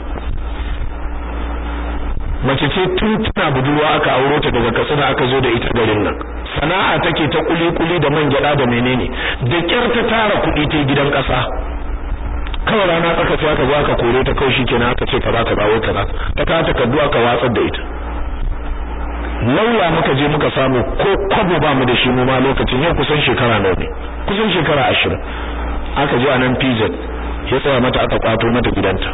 mace ce tun tana budurwa aka auro ta daga katsina aka zo da ita garin nan sana'a take ta kuli-kuli da man gyada da menene da kyar ta tara kuɗi ta gidan ƙasa kawai rana tsaka sai aka zo aka kore ta kawai shikenan aka ce ka za ka dawo kaza ta kawo takardu aka watsar da ita lauya muka je muka samu ko kwabo ba mu da shi mu ma lokacin yau kusan shekara nawa ne kusan shekara ashirin aka je a nan PZ ya tsaya mata aka kwato mata gidanta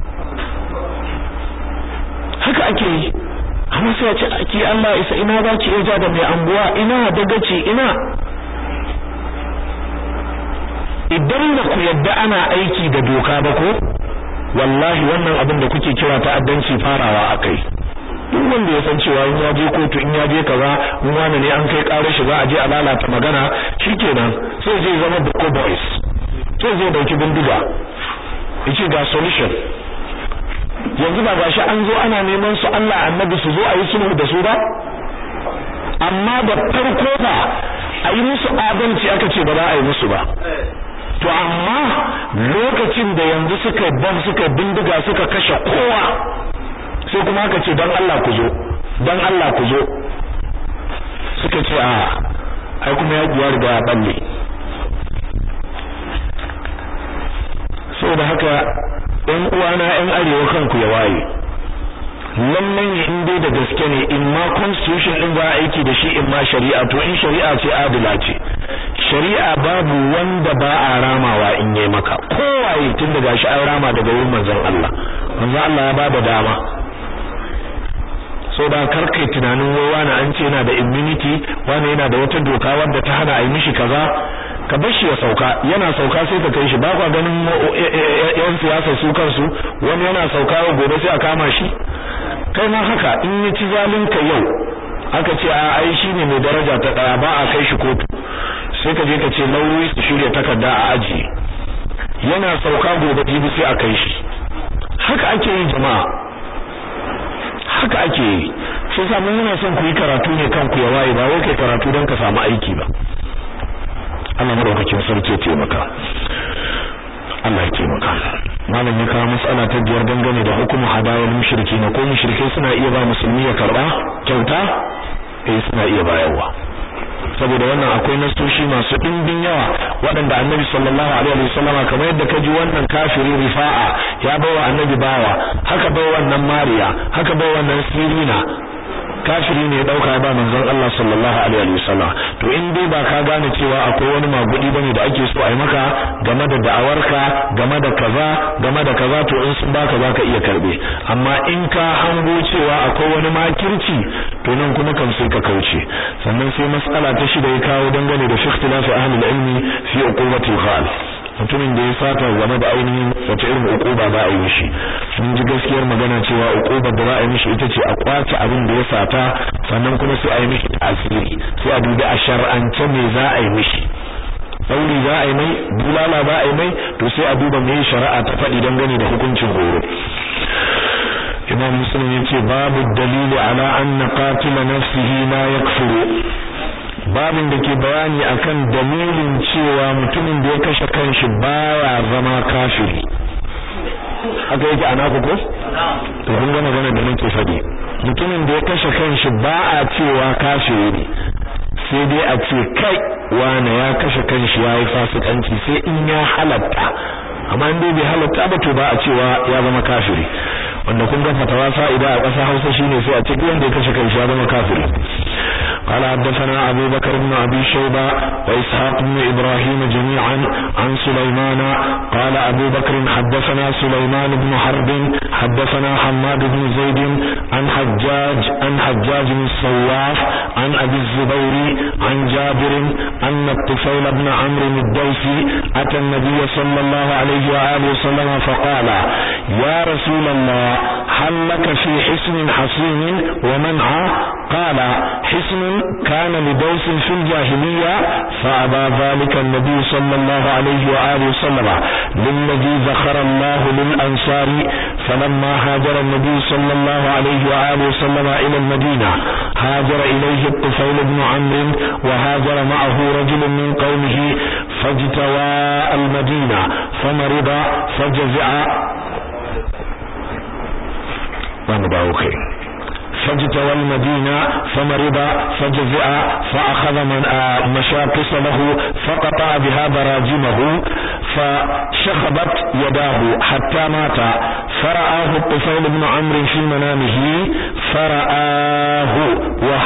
haka ake yi amma sai a ce ake Allah isa ina za ki iya da mai anguwa ina dagaci ina idan ba ku yadda ana aiki da doka ba ko wallahi wannan abin da kuke kira ta'addanci farawa akai duk wanda ya san cewa in ya je kotu in ya je kaza in wani ne an kai karar shi za a je a lalata magana shikenan sai zai zama boko boys sai zai dauki bindiga yace ga solution yanzu ba gashi an zo ana neman su Allah annabi su zo a yi sulhu da su ba amma da farko ba a yi musu adalci aka ce ba za a yi musu ba to amma lokacin da yanzu suka bam suka bindiga suka kashe kowa sai kuma aka ce dan Allah ku zo dan Allah ku zo suka ce a ai kuma ya guwa riga ya balle saboda haka ɗan uwana ɗan arewa kanku ya waye lallan ya in dai da gaske ne in ma constitution din za a aiki da shi in ma shari'a to in shari'a ce adila ce shari'a babu wanda ba a ramawa in yi maka kowaye tun daga shi an rama daga wurin manzon Allah manzon Allah ya bada dama so da karkai tunanin wai wani an ce yana da immunity wani yana da wata doka wadda ta hana a yi mishi kaza ka bar shi ya sauka yana sauka sai ka kai shi ba kwa ganin yan siyasa su kansu wani yana sauka gobe sai a kama shi kai ma haka in ya ci zalunka yau aka ce a ai shine mai daraja ta daya ba a kai shi kotu sai ka je ka ce lauyoyi su shirya takarda a aji yana sauka gobe jibi sai a kai shi haka ake yi jama'a haka ake yi sai sa mun muna son ku yi karatu ne kanku ya waye ba wai kai karatu don ka samu aiki ba Allah madaukakin sarki ya taimaka Allah ya taimaka malam ya kawo matsala ta biyar dangane da hukumu hadayar mushriki na ko mushrikai suna iya ba musulmi ya karba kyauta eh suna iya bayarwa saboda wannan akwai nasoshi masu dimbin yawa waɗanda annabi sallallahu alaihi wasallam kamar yadda ka ji wannan kafiri rifa'a ya bawa annabi bawa haka bawa wannan mariya haka bawa wannan sirina kafiri ne ya dauka ba manzon Allah sallallahu alaihi wasallam to in dai ba ka gane cewa akwai wani magudi bane da ake so a yi maka game da da'awarka game da kaza game da kaza to in sun baka zaka iya karbe amma in ka hango cewa akwai wani makirci to nan kuma kan sai ka kauce sannan sai mas'ala ta shida ya kawo dangane da ikhtilafi ahli ilmi fi uqubatil khal mutumin da ya sata game da ainihin wace irin uquba za a yi mishi mun ji gaskiyar magana cewa uqubar da za a yi mishi ita ce a kwace abin da ya sata sannan kuma sai a yi mishi tasiri sai a dubi a shar'ance me za a yi mishi sauri za a yi mai bulala za a yi mai to sai a duba me shari'a ta faɗi dangane da hukuncin horo imam muslim yace babu dalili ala anna qatila nafsihi la yakfuru babin da ke bayani akan dalilin cewa mutumin da ya kashe kanshi baya zama kafiri haka yake ana ku ko to kun ga magana da nake faɗi mutumin da ya kashe kanshi ba a cewa kafiri sai dai a ce kai wane ya kashe kanshi yayi fasikanci sai in ya halatta amma in dai bai halatta ba to ba a cewa ya zama kafiri wanda kun ga fatawa fa'ida a ƙasar Hausa shine sai a ce duk wanda ya kashe kanshi ya zama kafiri قال حدثنا أبو بكر بن أبي شيبة وإسحاق بن إبراهيم جميعا عن سليمان قال أبو بكر حدثنا سليمان بن حرب حدثنا حماد بن زيد عن حجاج عن حجاج بن الصواف عن أبي الزبير عن جابر أن الطفيل بن عمرو الدوسي أتى النبي صلى الله عليه وآله وسلم فقال يا رسول الله هل لك في حسن حصين ومنع قال حسن كان لدوس في الجاهلية فأبى ذلك النبي صلى الله عليه وآله وسلم للذي ذخر الله للأنصار فلما هاجر النبي صلى الله عليه وآله وسلم إلى المدينة هاجر إليه الطفيل بن عمرو وهاجر معه رجل من قومه فاجتوى المدينة فمرض فجزع ومدعوكي فاجتوى المدينة فمرض فجزع فأخذ من مشاقص له فقطع بها براجمه فشخبت يداه حتى مات فرآه الطفيل بن عمرو في منامه فرآه وهيئته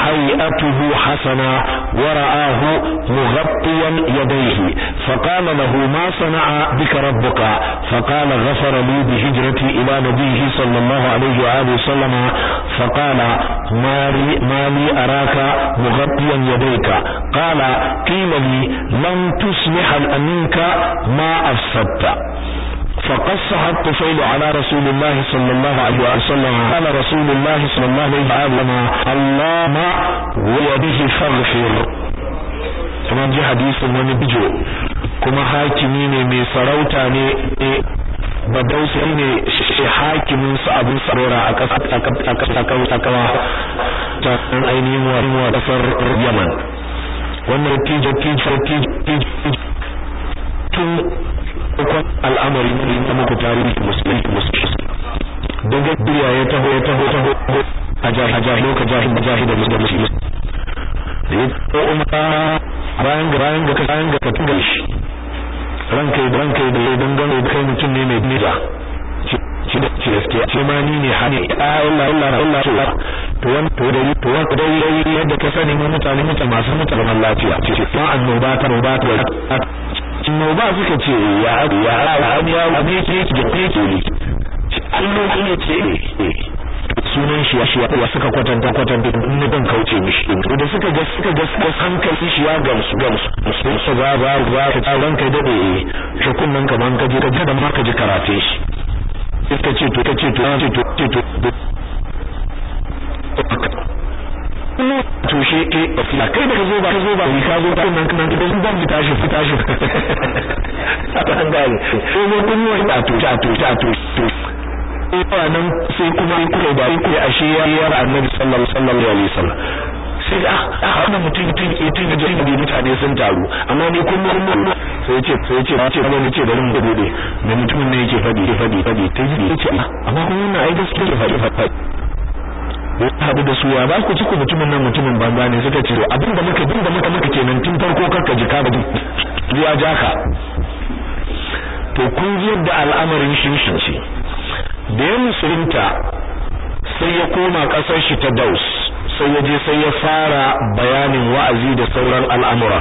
ذاته حسنا ورآه مغطيا يديه فقال له ما صنع بك ربك فقال غفر لي بهجرتي إلى نبيه صلى الله عليه وآله وسلم فقال ما لي, ما لي أراك مغطيا يديك قال قيل لي لم تصلح منك ما أفسدت فقصها الطفيل على رسول الله صلى الله عليه وسلم قال رسول الله صلى الله عليه وسلم اللهم ويده فاغفر كما جاء حديث من بجو كما حاكمي ne mai sarauta ne badausi ne shi hakimin su abin sarora a kasar ta ainihin wa kasar yaman wannan tijo tijo tijo tun farkon al'amari ne na muku tarihi musulmi musulmi daga duniya ya taho ya taho taho a jahi loka jahi jahi da musulmi da ya ko umma bayan ga bayan ga bayan ga katin shi ranka da ranka da ya dangane da kai mutum ne mai nida shi da shi gaskiya shi ma ni ne hani Allah Allah Allah Allah to wan to da to wan da yadda ka sani mu mutane mutane masu mutane lafiya ce fa annoba ta roba ta ba suka ce ya ya ya ya abin yake yake da yake ne Allah ya ce sunan shi ya shi ya suka kwatanta kwatanta in ne ban kauce mishi to da suka ga suka ga suka hankali shi ya gamsu gamsu su su ga ba ba ka ran kai dade shi kunnan kaman ka je ka da ma ka ji karate shi suka ce to kace to ce to ce to to shi ke ofila kai da ka zo ba ka zo ba ka zo ba nan kan gidan ban fita shi fita shi an gane sai mu kun yi ta to ta to ta to to sai nan sai kuma kuka da ku ashe ya yar annabi sallallahu alaihi wasallam sai ah ah wannan mutum mutum ke tun da jin da mutane sun taru amma ni kun mun sai ce sai ce ce ba ni ce da mun gode da mutumin ne yake fadi fadi fadi ta ji ce amma kun wannan ai gaskiya fadi fadi ya haɗu da su ya ba ku ci ku mutumin nan mutumin banza ne suka ce abin da muka bin da muka muka kenan tun farko karka ji ka bari zuwa jaka to kun ji yadda al'amarin shinshin ce da ya musulunta sai ya koma ƙasar shi ta Daus sai ya je sai ya fara bayanin wa'azi da sauran al'amura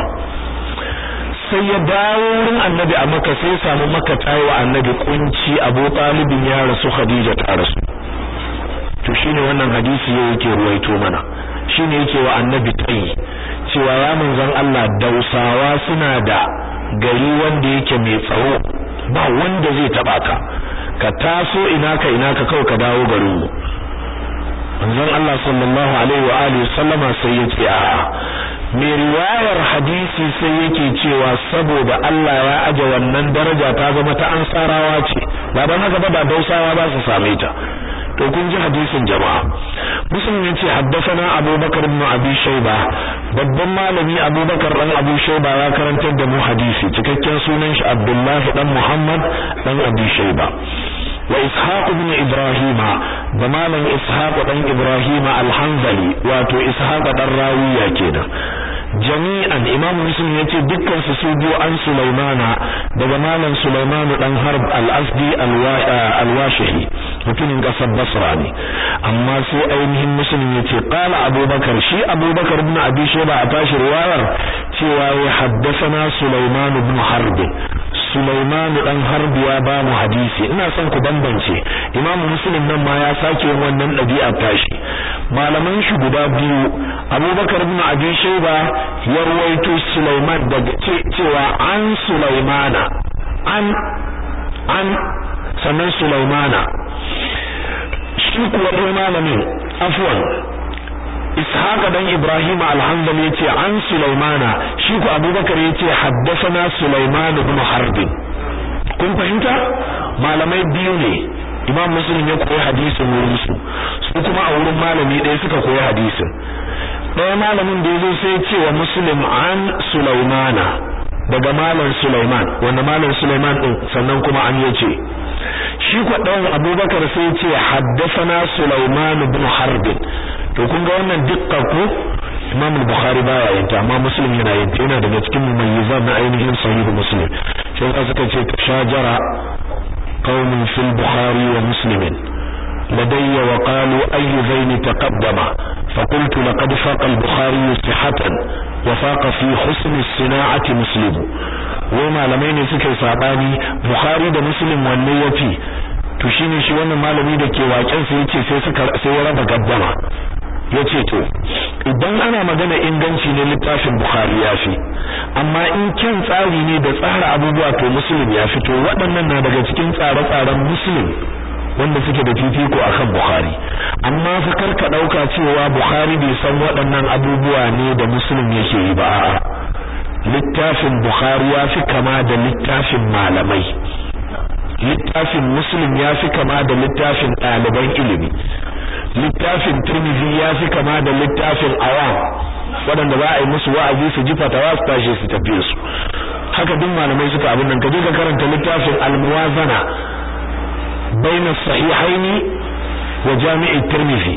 sai ya dawo wurin annabi a maka sai ya samu maka tayi wa annabi kunci abu talibin ya rasu khadija ta rasu to shine wannan hadisi yake ruwaito mana shine yake wa annabi tayi cewa ya manzon Allah dausawa suna da gari wanda yake mai tsaro ba wanda zai taba ka ka taso ina ka ina ka kawai ka dawo garin mu manzon Allah sallallahu alaihi wa alihi sallama sai ya ce a mai riwayar hadisi sai yake cewa saboda Allah ya aje wannan daraja ta zama ta ansarawa ce ba dan haka ba da dausawa ba su same ta to kun ji hadisin jama'a muslim yace haddathana abubakar ibn abi shayba babban malami abubakar dan abu shayba ya karantar da mu hadisi cikakken sunan shi abdullahi dan muhammad dan abi shayba wa ishaq ibn ibrahima da malam ishaq dan ibrahima al-hanzali wato ishaq dan rawiya kenan jami'an imam muslim yace dukkan su su biyo an sulaimana daga malam sulaiman dan harb al-asdi al-washihi mutumin kasar basra ne amma sai ainihin muslim yace qala abubakar shi abubakar ibn abi shayba a tashi riwayar cewa ya haddathana sulaiman ibn harb sulaiman dan harb ya ba mu hadisi ina son ku bambance imam muslim nan ma ya sake wannan dabi'a tashi malaman shi guda biyu abubakar ibn abi shayba ya ruwaito sulaiman daga cewa an sulaimana an an sannan sulaimana shi kuwa ɗaya malamin afwan ishaqa dan ibrahim al-hanbali yace an sulaimana shi ku abubakar yace haddathana sulaiman ibn harb kun fahimta malamai biyu ne imam muslim ya koyi hadisin wurin su su kuma a wurin malami ɗaya suka koyi hadisin ɗaya malamin da yazo sai ce wa muslim an sulaimana daga malam sulaiman wanda malam sulaiman din sannan kuma an yace shi kwa ɗayan abubakar sai ce haddasana sulaiman ibn harb to kun ga wannan dukkan ku imam bukhari baya yin ta amma muslim yana yin ta yana daga cikin mumayyizan na ainihin sahih muslim sai ka suka ce shajara qaumun fil bukhari wa muslimin لدي وقالوا أي ذين تقدم فقلت لقد فاق البخاري صحة وفاق في حسن الصناعة مسلم وما لمين سكي صعباني بخاري ده مسلم والنيتي to shine shi wannan malami da ke waken sai yace sai suka sai ya raba gaddama yace to idan ana magana inganci ne littafin bukhari ya fi amma in kyan tsari ne da tsara abubuwa to muslim ya fito waɗannan na daga cikin tsare-tsaren muslim wanda suke da fifiko akan bukhari amma fa karka dauka cewa bukhari bai san waɗannan abubuwa ne da muslim yake yi ba a'a littafin bukhari ya fi kama da littafin malamai littafin muslim ya fi kama da littafin ɗaliban ilimi littafin turmizi ya fi kama da littafin awam waɗanda za a yi musu wa'azi su ji fatawa su tashi su tafi su haka duk malamai suka abin nan ka je ka karanta littafin almuwazana baina sahihaini wa jami'i tirmidhi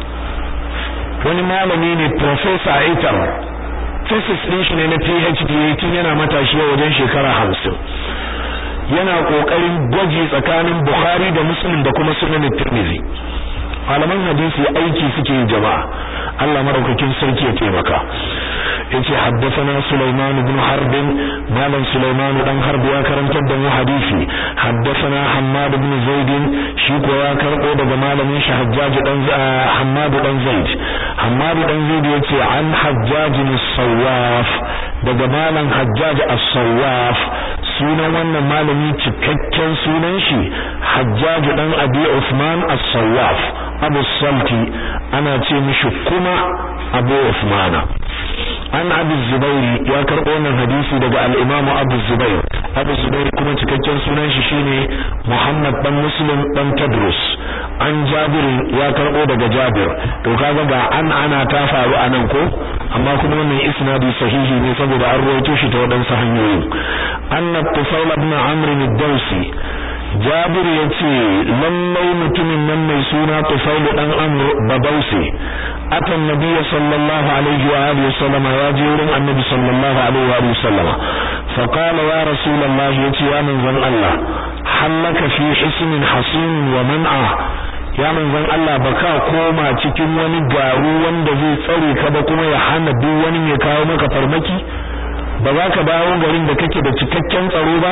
wani malami ne professor Aitar thesis din shi ne na PhD tun yana matashi wajen shekara hamsin yana kokarin gwaji tsakanin Bukhari da Muslim da kuma Sunan Tirmidhi malaman hadisi aiki suke yi jama'a Allah maraukakin sarki ya taimaka yace haddathana Sulaiman ibn Harb malam Sulaiman dan Harb ya karantar da mu hadisi haddathana Hammad ibn Zaid shi ko ya karbo daga malamin shi Hajjaj dan Hammad dan Zaid Hammad dan Zaid yace an Hajjaj as-Sawaf daga malam Hajjaj as-Sawaf sunan wannan malami cikakken sunan shi Hajjaj dan Abi Uthman as-Sawaf Abu Salti ana ce mishi kuma Abu Uthmana an Abu Zubairi ya karɓo wannan hadisi daga al-Imam Abu Zubair Abu Zubair kuma cikakken sunan shi shine Muhammad dan Muslim dan Tadrus an Jabir ya karɓo daga Jabir to kaga ga an ana ta faru anan ko amma kuma wannan isnadi sahihi ne saboda an rawaito shi ta wadansu hanyoyi anna Tufayl ibn Amr ad-Dawsi Jabir yace lallai mutumin nan mai suna Tufayl dan Amr Badausi ata annabi sallallahu alaihi wa alihi wasallam ya je wurin annabi sallallahu alaihi wa alihi wasallam fa qala ya rasulullah yace ya manzon Allah hallaka fi hisnin hasin wa man'a ya manzon Allah baka koma cikin wani garu wanda zai tsare ka ba kuma ya hana duk wani mai kawo maka farmaki ba za ka dawo garin da kake da cikakken tsaro ba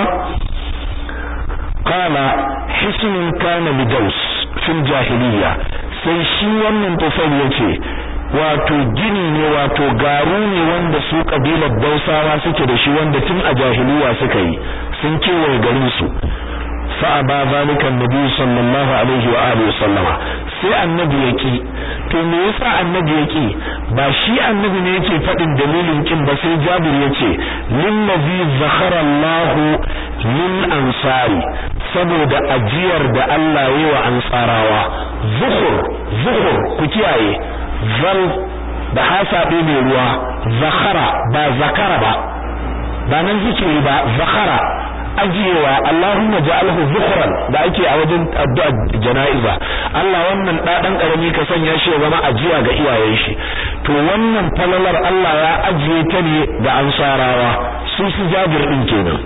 qala hisnun kana lidaus fil jahiliya sai shi wannan tufal yace wato gini ne wato garu ne wanda su kabilar dausawa suke da shi wanda tun a jahiliya suka yi sun kewaye garin su fa aba zalika annabi sallallahu alaihi wa alihi wasallama sai annabi yaki to me yasa annabi yaki ba shi annabi ne yake fadin dalilin kin ba sai jabir yace lillazi zakhara Allahu lil ansari saboda ajiyar da Allah yi wa ansarawa zuhur zuhur ku kiyaye zal da hasabe mai ruwa zakhara ba zakara ba ba nan zikiri ba zakhara ajiyewa Allahumma ja'alhu zukhran da ake a wajen addu'a jana'iza Allah wannan da dan karami ka sanya shi ya zama ajiya ga iyayen shi to wannan falalar Allah ya ajiye ta ne ga ansarawa su su jabir din kenan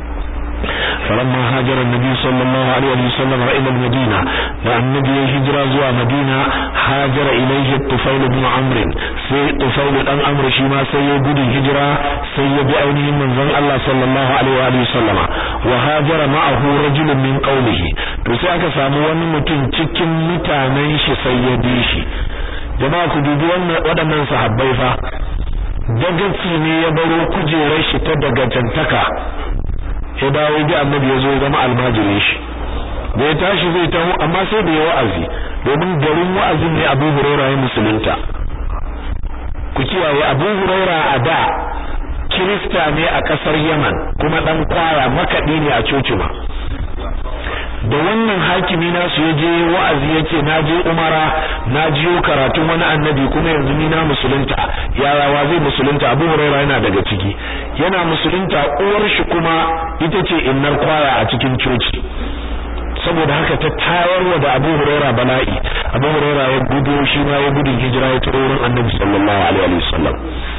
فلما هاجر النبي صلى الله عليه وسلم إلى المدينة لأن النبي هجر زوى مدينة هاجر إليه الطفيل بن عمرو سي طفيل بن عمرو شما سيبود الهجرة سيب أينه من ذن الله صلى الله عليه وآله وسلم وهاجر معه رجل من قوله تساك ساموان متن تكن متانين شي سيبي شي jama'a ku dubi wannan waɗannan sahabbai fa dagaci ne ya baro kujerar shi ta dagajantaka ya dawo ji annabi ya zo zama almajirin shi da ya tashi zai taho amma sai da ya wa'azi domin garin wa'azin ne Abu Hurairah ya musulunta ku kiyaye Abu Hurairah a da Kirista ne a kasar Yaman kuma dan kwaya makadi ne a cocima da wannan hakimi nasu ya je wa'azi ya ce na je umara na jiyo karatun wani annabi kuma yanzu ni na musulunta yaya wa zai musulunta abu huraira yana daga ciki yana musulunta uwar shi kuma ita ce innar kwaya a cikin coci saboda haka ta tayarwa da abu huraira bala'i abu huraira ya gudu shi ma ya gudun hijira ya taro wurin annabi sallallahu alaihi wa sallam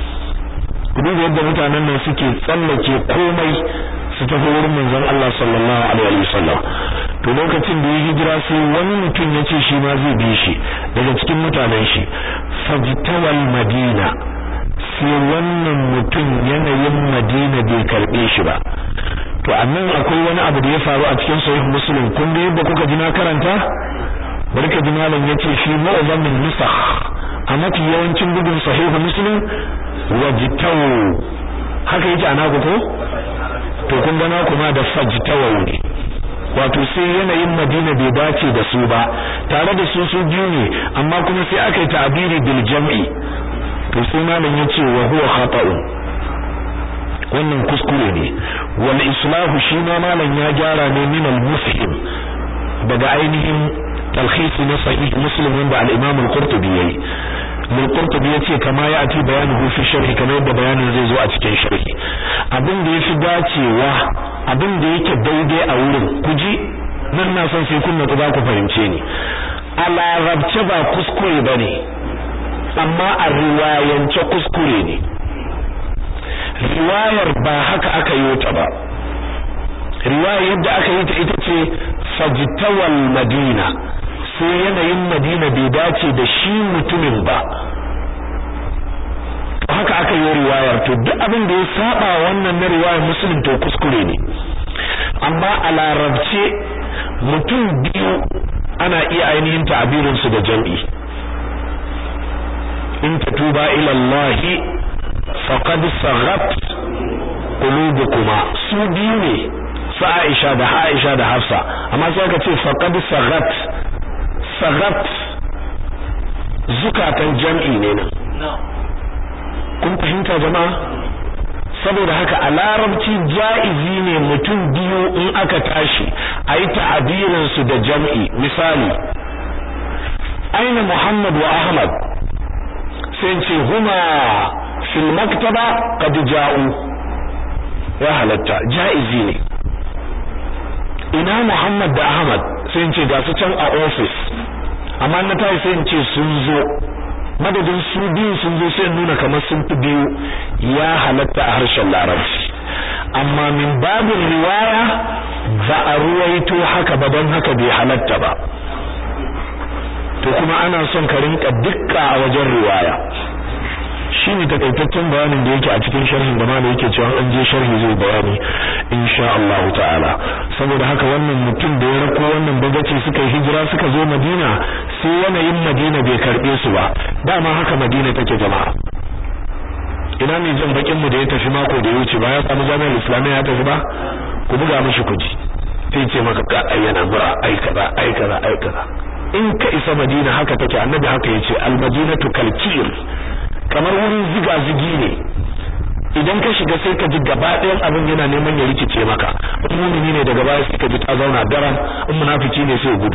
duba yadda mutanen nan suke tsallake komai su tafi wurin manzon Allah sallallahu alaihi wa sallam to lokacin da ya hijira sai wani mutum ya ce shi ma zai bi shi daga cikin mutanen shi fajtawal madina sai wannan mutum yanayin madina bai karbe shi ba to annan akwai wani abu da ya faru a cikin sahih muslim kun ga yadda kuka ji na karanta barka ji malam yace shi mu'azzamin nusakh a mafi yawancin bugun sahih muslim wajtaw haka yake ana ku ko to kun ga na kuma da fajtaw ne wato sai yanayin Madina bai dace da su ba tare da su su biyu ne amma kuma sai aka yi ta'abiri bil jam'i to sai malam yace wa huwa khata'un wannan kuskure ne wal islahu shi ma malam ya gyara ne min al mufhim daga ainihin talkhis na sahih muslim wanda al imam al qurtubi yayi al qurtubi yace kama ya ati bayanuhu fi sharh kamar yadda bayanin zai zo a cikin sharhi abin da yafi dacewa abin da yake daidai a wurin kuji nan na son sai kun nutsu za ku fahimce ni a larabce ba kuskure bane amma a riwayance kuskure ne riwayar ba haka aka yi ta ba riwayar yadda aka yi ta ita ce fajtawal madina sai yanayin madina bai dace da shi mutumin ba haka aka yi riwayar to duk abin da ya saba wannan na riwayar muslim to kuskure ne amma a larabce mutum biyu ana iya ainihin ta'abirin su da jam'i in tatuba ila Allah faqad saghat qulubukuma su biyu ne su Aisha da Aisha da Hafsa amma sai aka ce faqad saghat saghat zukatan jam'i ne nan kun fahimta jama'a saboda haka a larabci ja'izi ne mutum biyu in aka tashi a yi ta'abirin su da jam'i misali aina Muhammad wa Ahmad sai ce huma fil maktaba qad ja'u ya halatta ja'izi ne ina Muhammad da Ahmad sai ce ga su can a office amma na tayi sai ce sun zo madadin su biyu sun zo sai nuna kamar sun fi biyu ya halatta a harshen larabci amma min babin riwaya ba a ruwaito haka ba don haka bai halatta ba to kuma ana son ka rinka dukka a wajen riwaya shine takaitaccen bayanin da yake a cikin sharhin da malai yake cewa an je sharhi zai bayani insha Allah ta'ala saboda haka wannan mutum da ya rako wannan bagaci suka yi hijira suka zo Madina sai yanayin Madina bai karbe su ba dama haka Madina take jama'a ina ne jan bakin mu da ya tafi mako da ya wuce ba ya samu jami'ar islamiyya ya tafi ba ku buga mishi kuji sai ce maka ka ayyana mura ai kaza ai kaza ai kaza in ka isa Madina haka take annabi haka yace al-madinatu kalkir kamar wurin ziga zigi ne idan ka shiga sai ka ji gaba ɗayan abin yana neman ya rikice maka in mumini ne daga baya sai ka ji ta zauna daram in munafiki ne sai gudu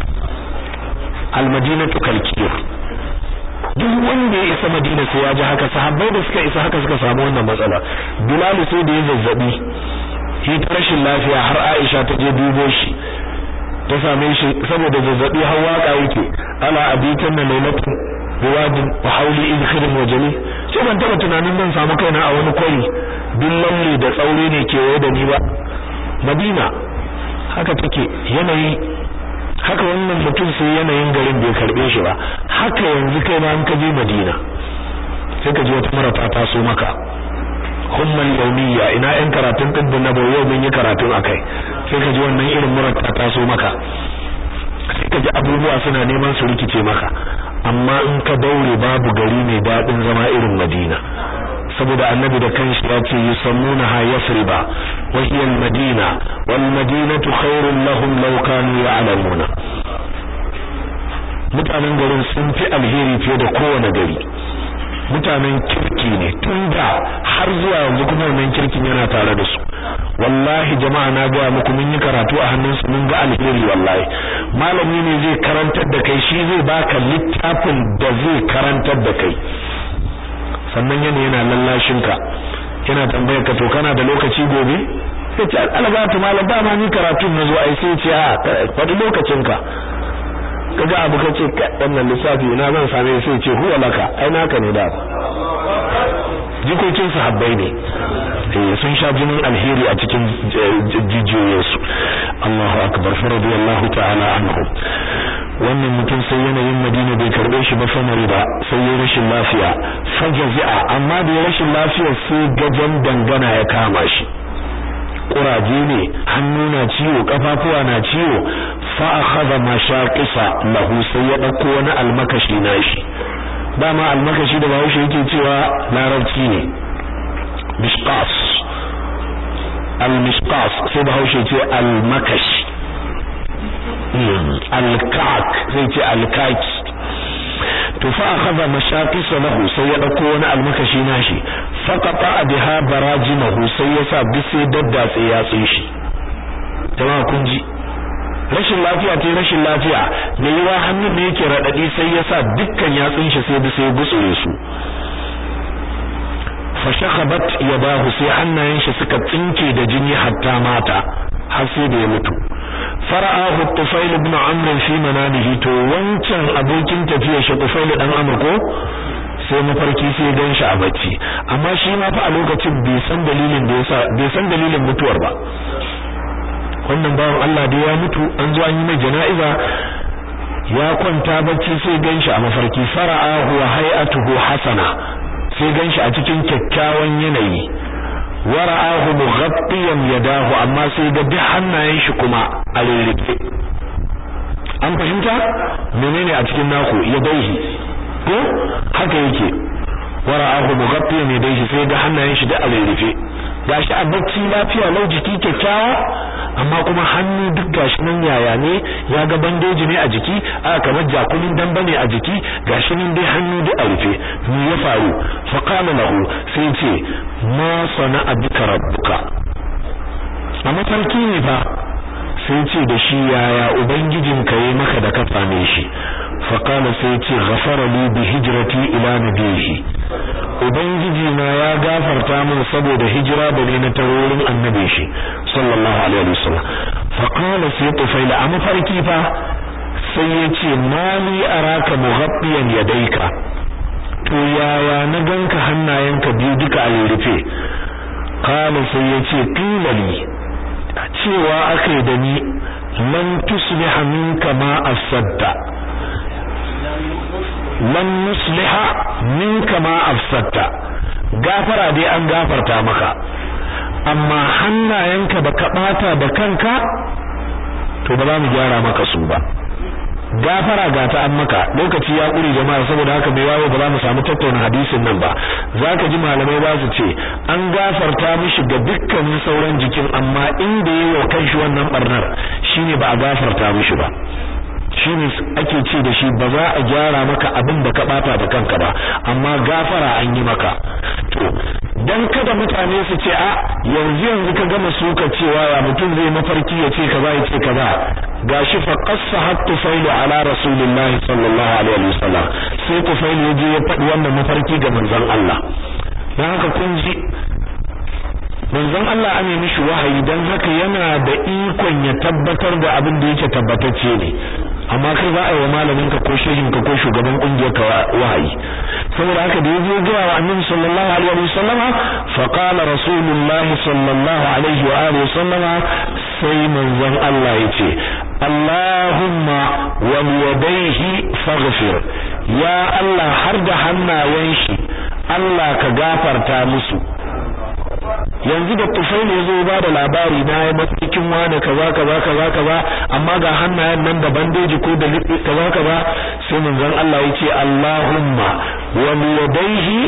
al-madinatu kalkir duk wanda ya isa madina sai ya ji haka sahabbai da suka isa haka suka samu wannan matsala bilal sai da ya zazzabi shi ta rashin lafiya har aisha ta je dubo shi ta same shi saboda zazzabi har waka yake ala abitan na lailatin biwadin wa hauli idkhirin wa jami sai ban taba tunanin zan samu kaina a wani kwari duk lalle da tsaure ne kewaye da ni ba madina haka take yanayi haka wannan mutum sai yanayin garin bai karbe shi ba haka yanzu kai ma an ka je madina sai ka ji wata mara ta taso maka hummal yawmiya ina yan karatun dibbin na yau mun yi karatun akai sai ka ji wannan irin murar ta taso maka sai ka ji abubuwa suna neman su rikice maka amma in ka daure babu gari mai dadin zama irin Madina saboda annabi da kanshi ya ce yusammunaha yasriba wa hiya al-madina wal madinatu khairun lahum law kanu ya'lamuna mutanen garin sun fi alheri fiye da kowane gari mutanen kirki ne tun da har zuwa yanzu kuma wannan kirkin yana tare da su wallahi jama'a na ga muku mun yi karatu a hannunsu mun ga alheri wallahi malami ne zai karantar da kai shi zai baka littafin da zai karantar da kai sannan yana yana lallashin ka yana tambayar ka to kana da lokaci gobe sai ce algatu malam ba ma ni karatu na zo ai sai ce a faɗi lokacin ka kaga abu kace wannan lissafi ina zan same sai ce huwa laka ai naka ne da jikokin sahabbai ne eh sun sha jinin alheri a cikin jijiyoyinsu Allahu akbar radiyallahu ta'ala anhu wannan mutum sai yanayin Madina bai karbe shi ba famari ba sai ya rashin lafiya fajazi'a amma da rashin lafiya sai gajan dangana ya kama shi kuraje ne hannu na ciwo kafafuwa na ciwo fa akhadha mashaqisa lahu sai ya dauko wani almakashi nashi dama almakashi da bahaushe yake cewa larabci ne mishqas al-mishqas sai bahaushe ce al-makashi al-kak sai ce al-kaki to fa akhadha mashaqisa lahu sai ya dauko wani almakashi nashi faqata biha barajimahu sai ya sa bise daddatse ya tsin shi jama'a kun ji rashin lafiya ce rashin lafiya me yawa hannun da yake radadi sai ya sa dukkan yatsun shi sai bise gutsure su fashakhabat yadahu sai hannayen shi suka tsinke da jini hatta mata har sai da ya mutu fara'ahu tufail ibn amr fi manamihi to wancan abokin tafiya shi tufail dan amr ko sai mafarki sai ya ganshi a bacci amma shi ma fa a lokacin bai san dalilin da yasa bai san dalilin mutuwar ba wannan bawan Allah da ya mutu an zo an yi mai jana'iza ya kwanta bacci sai ganshi a mafarki fara'ahu wa hay'atuhu hasana sai ganshi a cikin kyakkyawan yanayi wara'ahu mughabbiyan yadahu amma sai ga duk hannayen shi kuma a rirrife an fahimta menene a cikin naku yadaihi ko haka yake wara'ahu mughabbiyan yadaihi sai ga hannayen shi da a rirrife gashi a bacci lafiya lau jiki kyakkyawa amma kuma hannu duk gashi nan yaya ne ya ga bandeji ne a jiki aka kamar jakumin damba ne a jiki gashi nan dai hannu duk a rufe me ya faru fa qala lahu sai ce ma sana'a bika rabbuka a mafarki ne fa sai ce da shi yaya ubangijinka yayi maka da ka same shi fa qala sai ce ghafara li bi hijrati ila nabihi ubangiji na ya gafarta min saboda hijira da ne na tarorin annabi shi sallallahu alaihi wasallam fa qala sai tufaila a mafarki fa sai yace mali araka mughabbiyan yadayka to yaya na ganka hannayenka biyu duka a rufe qala sai yace qilali cewa akai da ni lan tusliha minka ma asadda lan nusliha minka ma afsatta gafara dai an gafarta maka amma hannayenka da ka bata da kanka to ba za mu gyara maka su ba gafara ga ta an maka lokaci ya kure jama'a saboda haka bai wayo ba za mu samu tattauna hadisin nan ba zaka ji malamai ba su ce an gafarta mishi ga dukkanin sauran jikin amma inda yayi wa kanshi wannan barnar shine ba a gafarta mishi ba shine ake ce da shi ba za a gyara maka abin da ka bata da kanka ba amma gafara an yi maka to dan kada mutane su ce a yanzu yanzu ka gama suka cewa ya mutum zai mafarki ya ce kaza ya ce kaza gashi fa qassa hatta failu ala rasulillahi sallallahu alaihi wasallam sai ku failu yaje ya faɗi wannan mafarki ga manzon Allah dan haka kun ji manzon Allah an yi mishi wahayi dan haka yana da ikon ya tabbatar da abin da yake tabbatacce ne amma kai za a yi wa malamin ka ko shehin ka ko shugaban kungiyar ka wahayi saboda haka da yaje ga wa annabi sallallahu alaihi wa sallama fa qala rasulullah sallallahu alaihi wa alihi sallama sai manzon Allah yace Allahumma wa yadayhi faghfir ya Allah har da hannayen shi Allah ka gafarta musu yanzu da tufai ne zo ba da labari na ya mafikin wani kaza kaza kaza kaza amma ga hannayen nan da bandeji ko da liɓe kaza kaza sai manzon Allah yace Allahumma wa yadayhi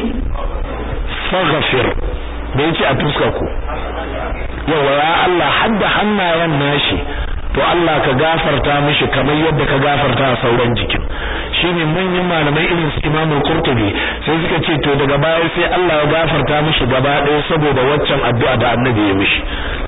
faghfir da yace a tuska ku yawa ya Allah hadda hannayen nashi to Allah ka gafarta mishi kamar yadda ka gafarta a sauran jikin shine manyan malamai irin su Imam Qurtubi sai suka ce to daga baya sai Allah ya gafarta mishi gaba ɗaya saboda waccan addu'a da Annabi ya mishi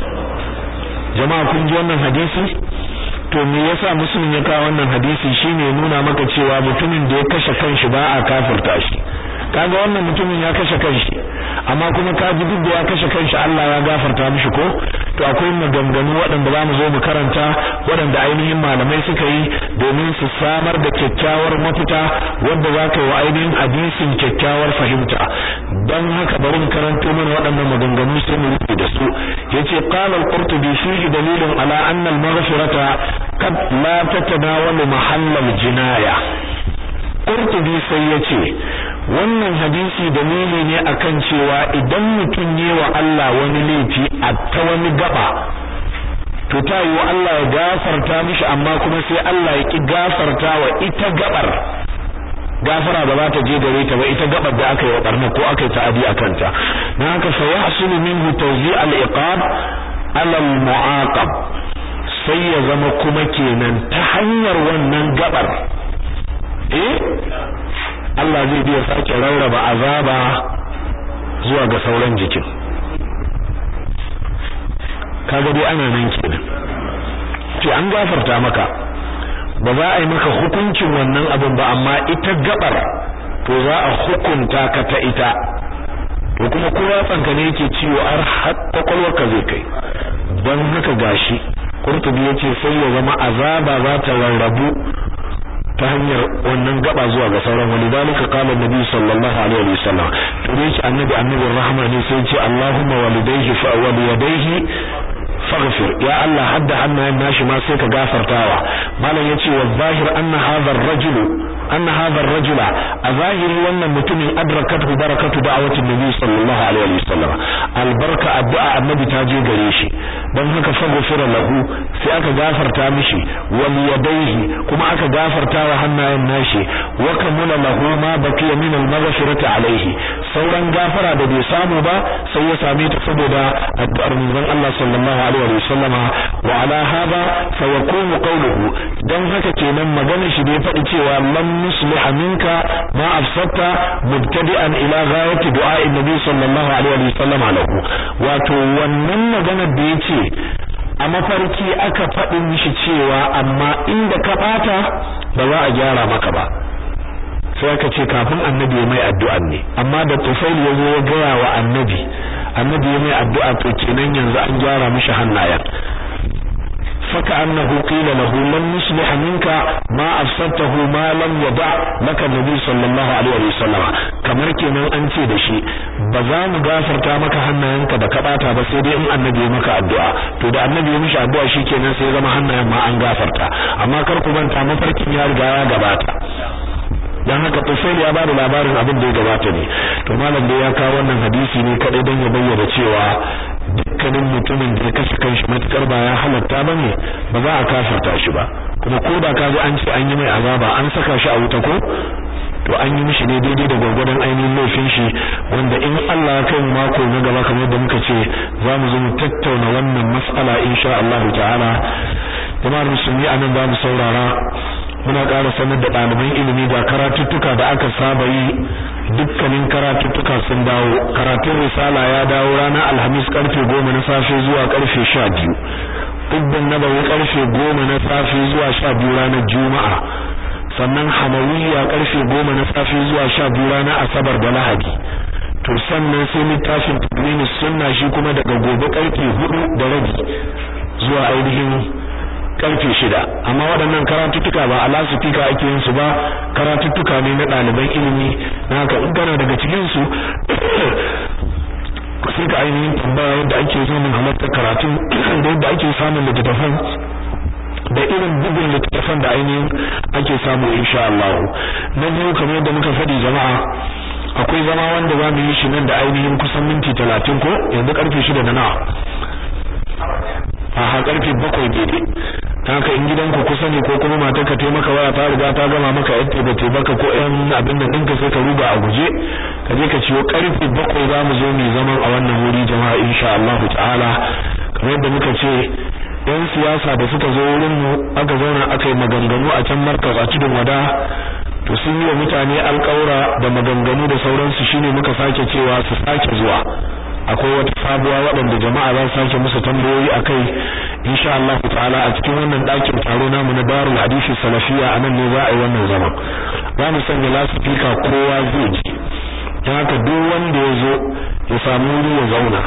jama'a kun ji wannan hadisi to me yasa muslim ya kawo wannan hadisi shine nuna maka cewa mutumin da ya kashe kanshi ba a kafirta shi kaga wannan mutumin ya kashe kanshi amma kuma ka ji duk da ya kashe kanshi Allah ya gafarta mishi ko to akwai maganganu waɗanda za mu zo mu karanta waɗanda ainihin malamai suka yi domin su samar da kyakkyawar mafita wanda za ka yi wa ainihin hadisin kyakkyawar fahimta don haka bari mu karanto mana waɗannan maganganu sai mu rufe da su yace qala al-qurtubi fihi dalilun ala anna al-maghfirata qad la tatanawalu mahalla al-jinaya qurtubi sai yace wannan hadisi dalili ne akan cewa idan mutum ne wa Allah wani laifi a ta wani gaba to ta yi wa Allah ya gafarta mishi amma kuma sai Allah ya ki gafarta wa ita gabar gafara ba za ta je gare ta ba ita gabar da aka yi wa barna ko aka yi ta'adi a kanta dan haka fa yahsulu minhu tawzi' al-iqab ala al-mu'aqab sai ya zama kuma kenan ta hanyar wannan gabar eh Allah zai biya sake rarraba azaba zuwa ga sauran jikin kaga dai ana nan kenan ce an gafarta maka ba za a yi maka hukuncin wannan abin ba amma ita gabar to za a hukunta ka ta ita to kuma kowa tsanka ne yake ciwo har har kwakwalwarka zai kai don haka gashi kurtubi yace sai ya zama azaba za ta rarrabu ta hanyar wannan gaba zuwa ga sauran wani dalika qala annabi sallallahu alaihi wa sallam to dai shi annabi annabi rahama ne sai ce Allahumma walidayhi fa walidayhi faghfir ya Allah hadda hannayen nashi ma sai ka gafartawa malam yace wa zahir anna hadha ar-rajulu anna hadha ar-rajula a zahiri wannan mutumin adrakatu barakatu da'awati nabi sallallahu alaihi wa sallam albarka addu'a annabi ta je gare shi dan haka faghfira lahu sai aka gafarta mishi wal yadayhi kuma aka gafarta wa hannayen nashi wa kamula lahu ma baqiya min al-maghfirati alaihi sauran gafara da bai samu ba sai ya same ta saboda addu'ar manzon Allah sallallahu alaihi wa sallama wa ala hada fa yakunu qawluhu dan haka kenan maganar shi da ya faɗi cewa lam nusliha minka ma afsata mubtadi'an ila ghayati du'a'i nabi sallallahu alaihi wa sallama lahu wato wannan maganar da yace a mafarki aka faɗi mishi cewa amma inda ka ɓata ba za a gyara maka ba sai aka ce kafin annabi ya mai addu'a ne amma da tufail ya zo ya gaya wa annabi annabi ya mai addu'a to kenan yanzu an gyara mishi hannayen faka annahu qila lahu lam nuslih minka ma afsadtahu ma lam yada laka nabi sallallahu alaihi wasallam kamar kenan an ce da shi ba za mu gafarta maka hannayenka da ka bata ba sai dai in annabi ya maka addu'a to da annabi ya mishi addu'a shikenan sai zama hannayen ma an gafarta amma kar ku manta mafarkin ya riga ya gabata dan haka Tufail ya bada labarin abin da ya gabata ne to malam da ya kawo wannan hadisi ne kadai dan ya bayyana cewa dukkanin mutumin da ya kashe kanshi matukar ba ya halatta bane ba za a kafirta shi ba kuma ko da kaji an ce an yi mai azaba an saka shi a wuta ko to an yi mishi ne daidai da gwargwadon ainihin laifin shi wanda in Allah ya kai mu mako na gaba kamar da muka ce za mu zo mu tattauna wannan mas'ala insha Allah ta'ala jama'ar musulmi anan za mu saurara muna ƙara sanar da ɗaliban ilimi ga karatuttuka da aka saba yi dukkanin karatuttuka sun dawo karatun risala ya dawo ranar alhamis karfe goma na safe zuwa karfe sha biyu ɗubbin nabawi karfe goma na safe zuwa sha biyu ranar juma'a sannan hamawiyya karfe goma na safe zuwa sha biyu ranar asabar da lahadi to sannan sai littafin tadwini sunna shi kuma daga gobe karfe hudu da rabi zuwa ainihin karfe shida amma waɗannan karatuttuka ba a lasifika ake yin su ba karatuttuka ne na ɗaliban ilimi na haka in kana daga cikin su sai ka ainihin tambaya yadda ake samun halartar karatu da yadda ake samun littattafan da irin bugun littattafan da ainihin ake samu insha Allah na biyu kamar yadda muka faɗi jama'a akwai zama wanda za mu yi shi nan da ainihin kusan minti talatin ko yanzu karfe shida na nawa a karfe bakwai daidai haka in gidanku kusa ne ko kuma matar ka taimaka waya ta riga ta gama maka yadda ba ta baka ko yan abin da ɗinka sai ka ruga a guje ka je ka ciwo karfe bakwai za mu zo mu zaman a wannan wuri jama'a insha Allah ta'ala kamar yadda muka ce yan siyasa da suka zo wurin mu aka zauna aka yi maganganu a can markas a tudun wada to sun yi wa mutane alƙawura da maganganu da sauransu shine muka sake cewa su sake zuwa akwai wata sabuwa waɗanda jama'a za su sake musu tambayoyi akai insha Allah ta'ala a cikin wannan ɗakin taro namu na Darul Hadisi Salafiya anan ne za a yi wannan zaman za mu sanya lasifika kowa zai ji don haka duk wanda ya zo ya samu wuri ya zauna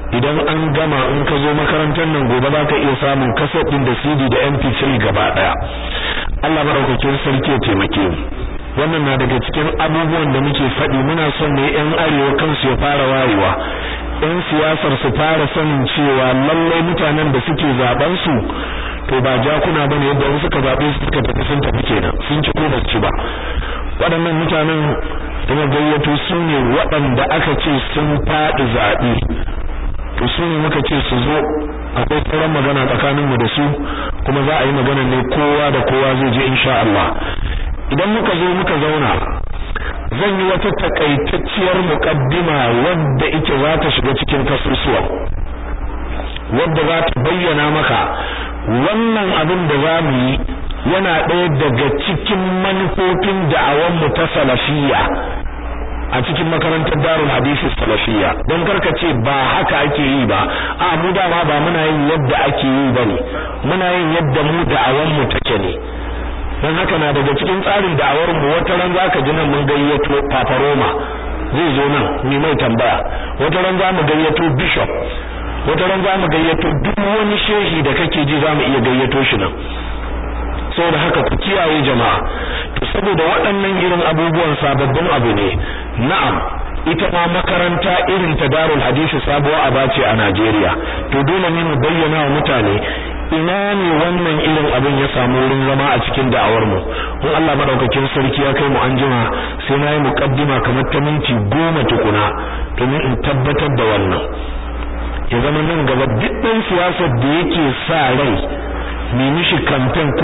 idan an gama in ka zo makarantar nan gobe za ka iya samun kaset din da CD da MP3 gaba daya Allah madaukakin sarki ya taimake mu wannan na daga cikin abubuwan da muke faɗi muna son ne yan arewa kansu ya fara wayewa yan siyasar su fara sanin cewa lallai mutanen da suke zaben su to ba jakuna bane yadda wasu suka zabe su suka tafi sun tafi kenan sun ci ko ba ci ba waɗannan mutanen da gayyato su ne waɗanda aka ce sun faɗi zaɓe to su ne muka ce su zo akwai sauran magana tsakaninmu da su kuma za a yi magana ne kowa da kowa zai je insha Allah idan muka zo muka zauna zan yi wata takaitacciyar muqaddima wadda ita za ta shiga cikin kasusuwa wadda za ta bayyana maka wannan abin da za mu yi yana ɗaya daga cikin manufofin da'awanmu ta salafiyya a cikin makarantar darul hadisi salafiyya don karka ce ba haka ake yi ba a mu dama ba muna yin yadda ake yi bane muna yin yadda mu da'awanmu take ne don haka na daga cikin tsarin da'awar mu wata ran zaka ji nan mun gayyato Papa Roma zai zo nan ni mai tambaya wata ran za mu gayyato bishop wata ran za mu gayyato duk wani shehi da kake ji za mu iya gayyato shi nan saboda haka ku kiyaye jama'a to saboda waɗannan irin abubuwan sababbin abu ne na'am ita ma makaranta irin ta Darul Hadisi sabuwa aba ce a Najeriya to dole ne mu bayyana wa mutane ina ne wannan irin abin ya samu wurin zama a cikin da'awar mu in Allah madaukakin sarki ya kai mu anjima sai na yi muqaddima kamar ta minti goma tukuna domin in tabbatar da wannan ya zama nan gaba duk ɗan siyasar da yake sa rai mai mishi kamfen ko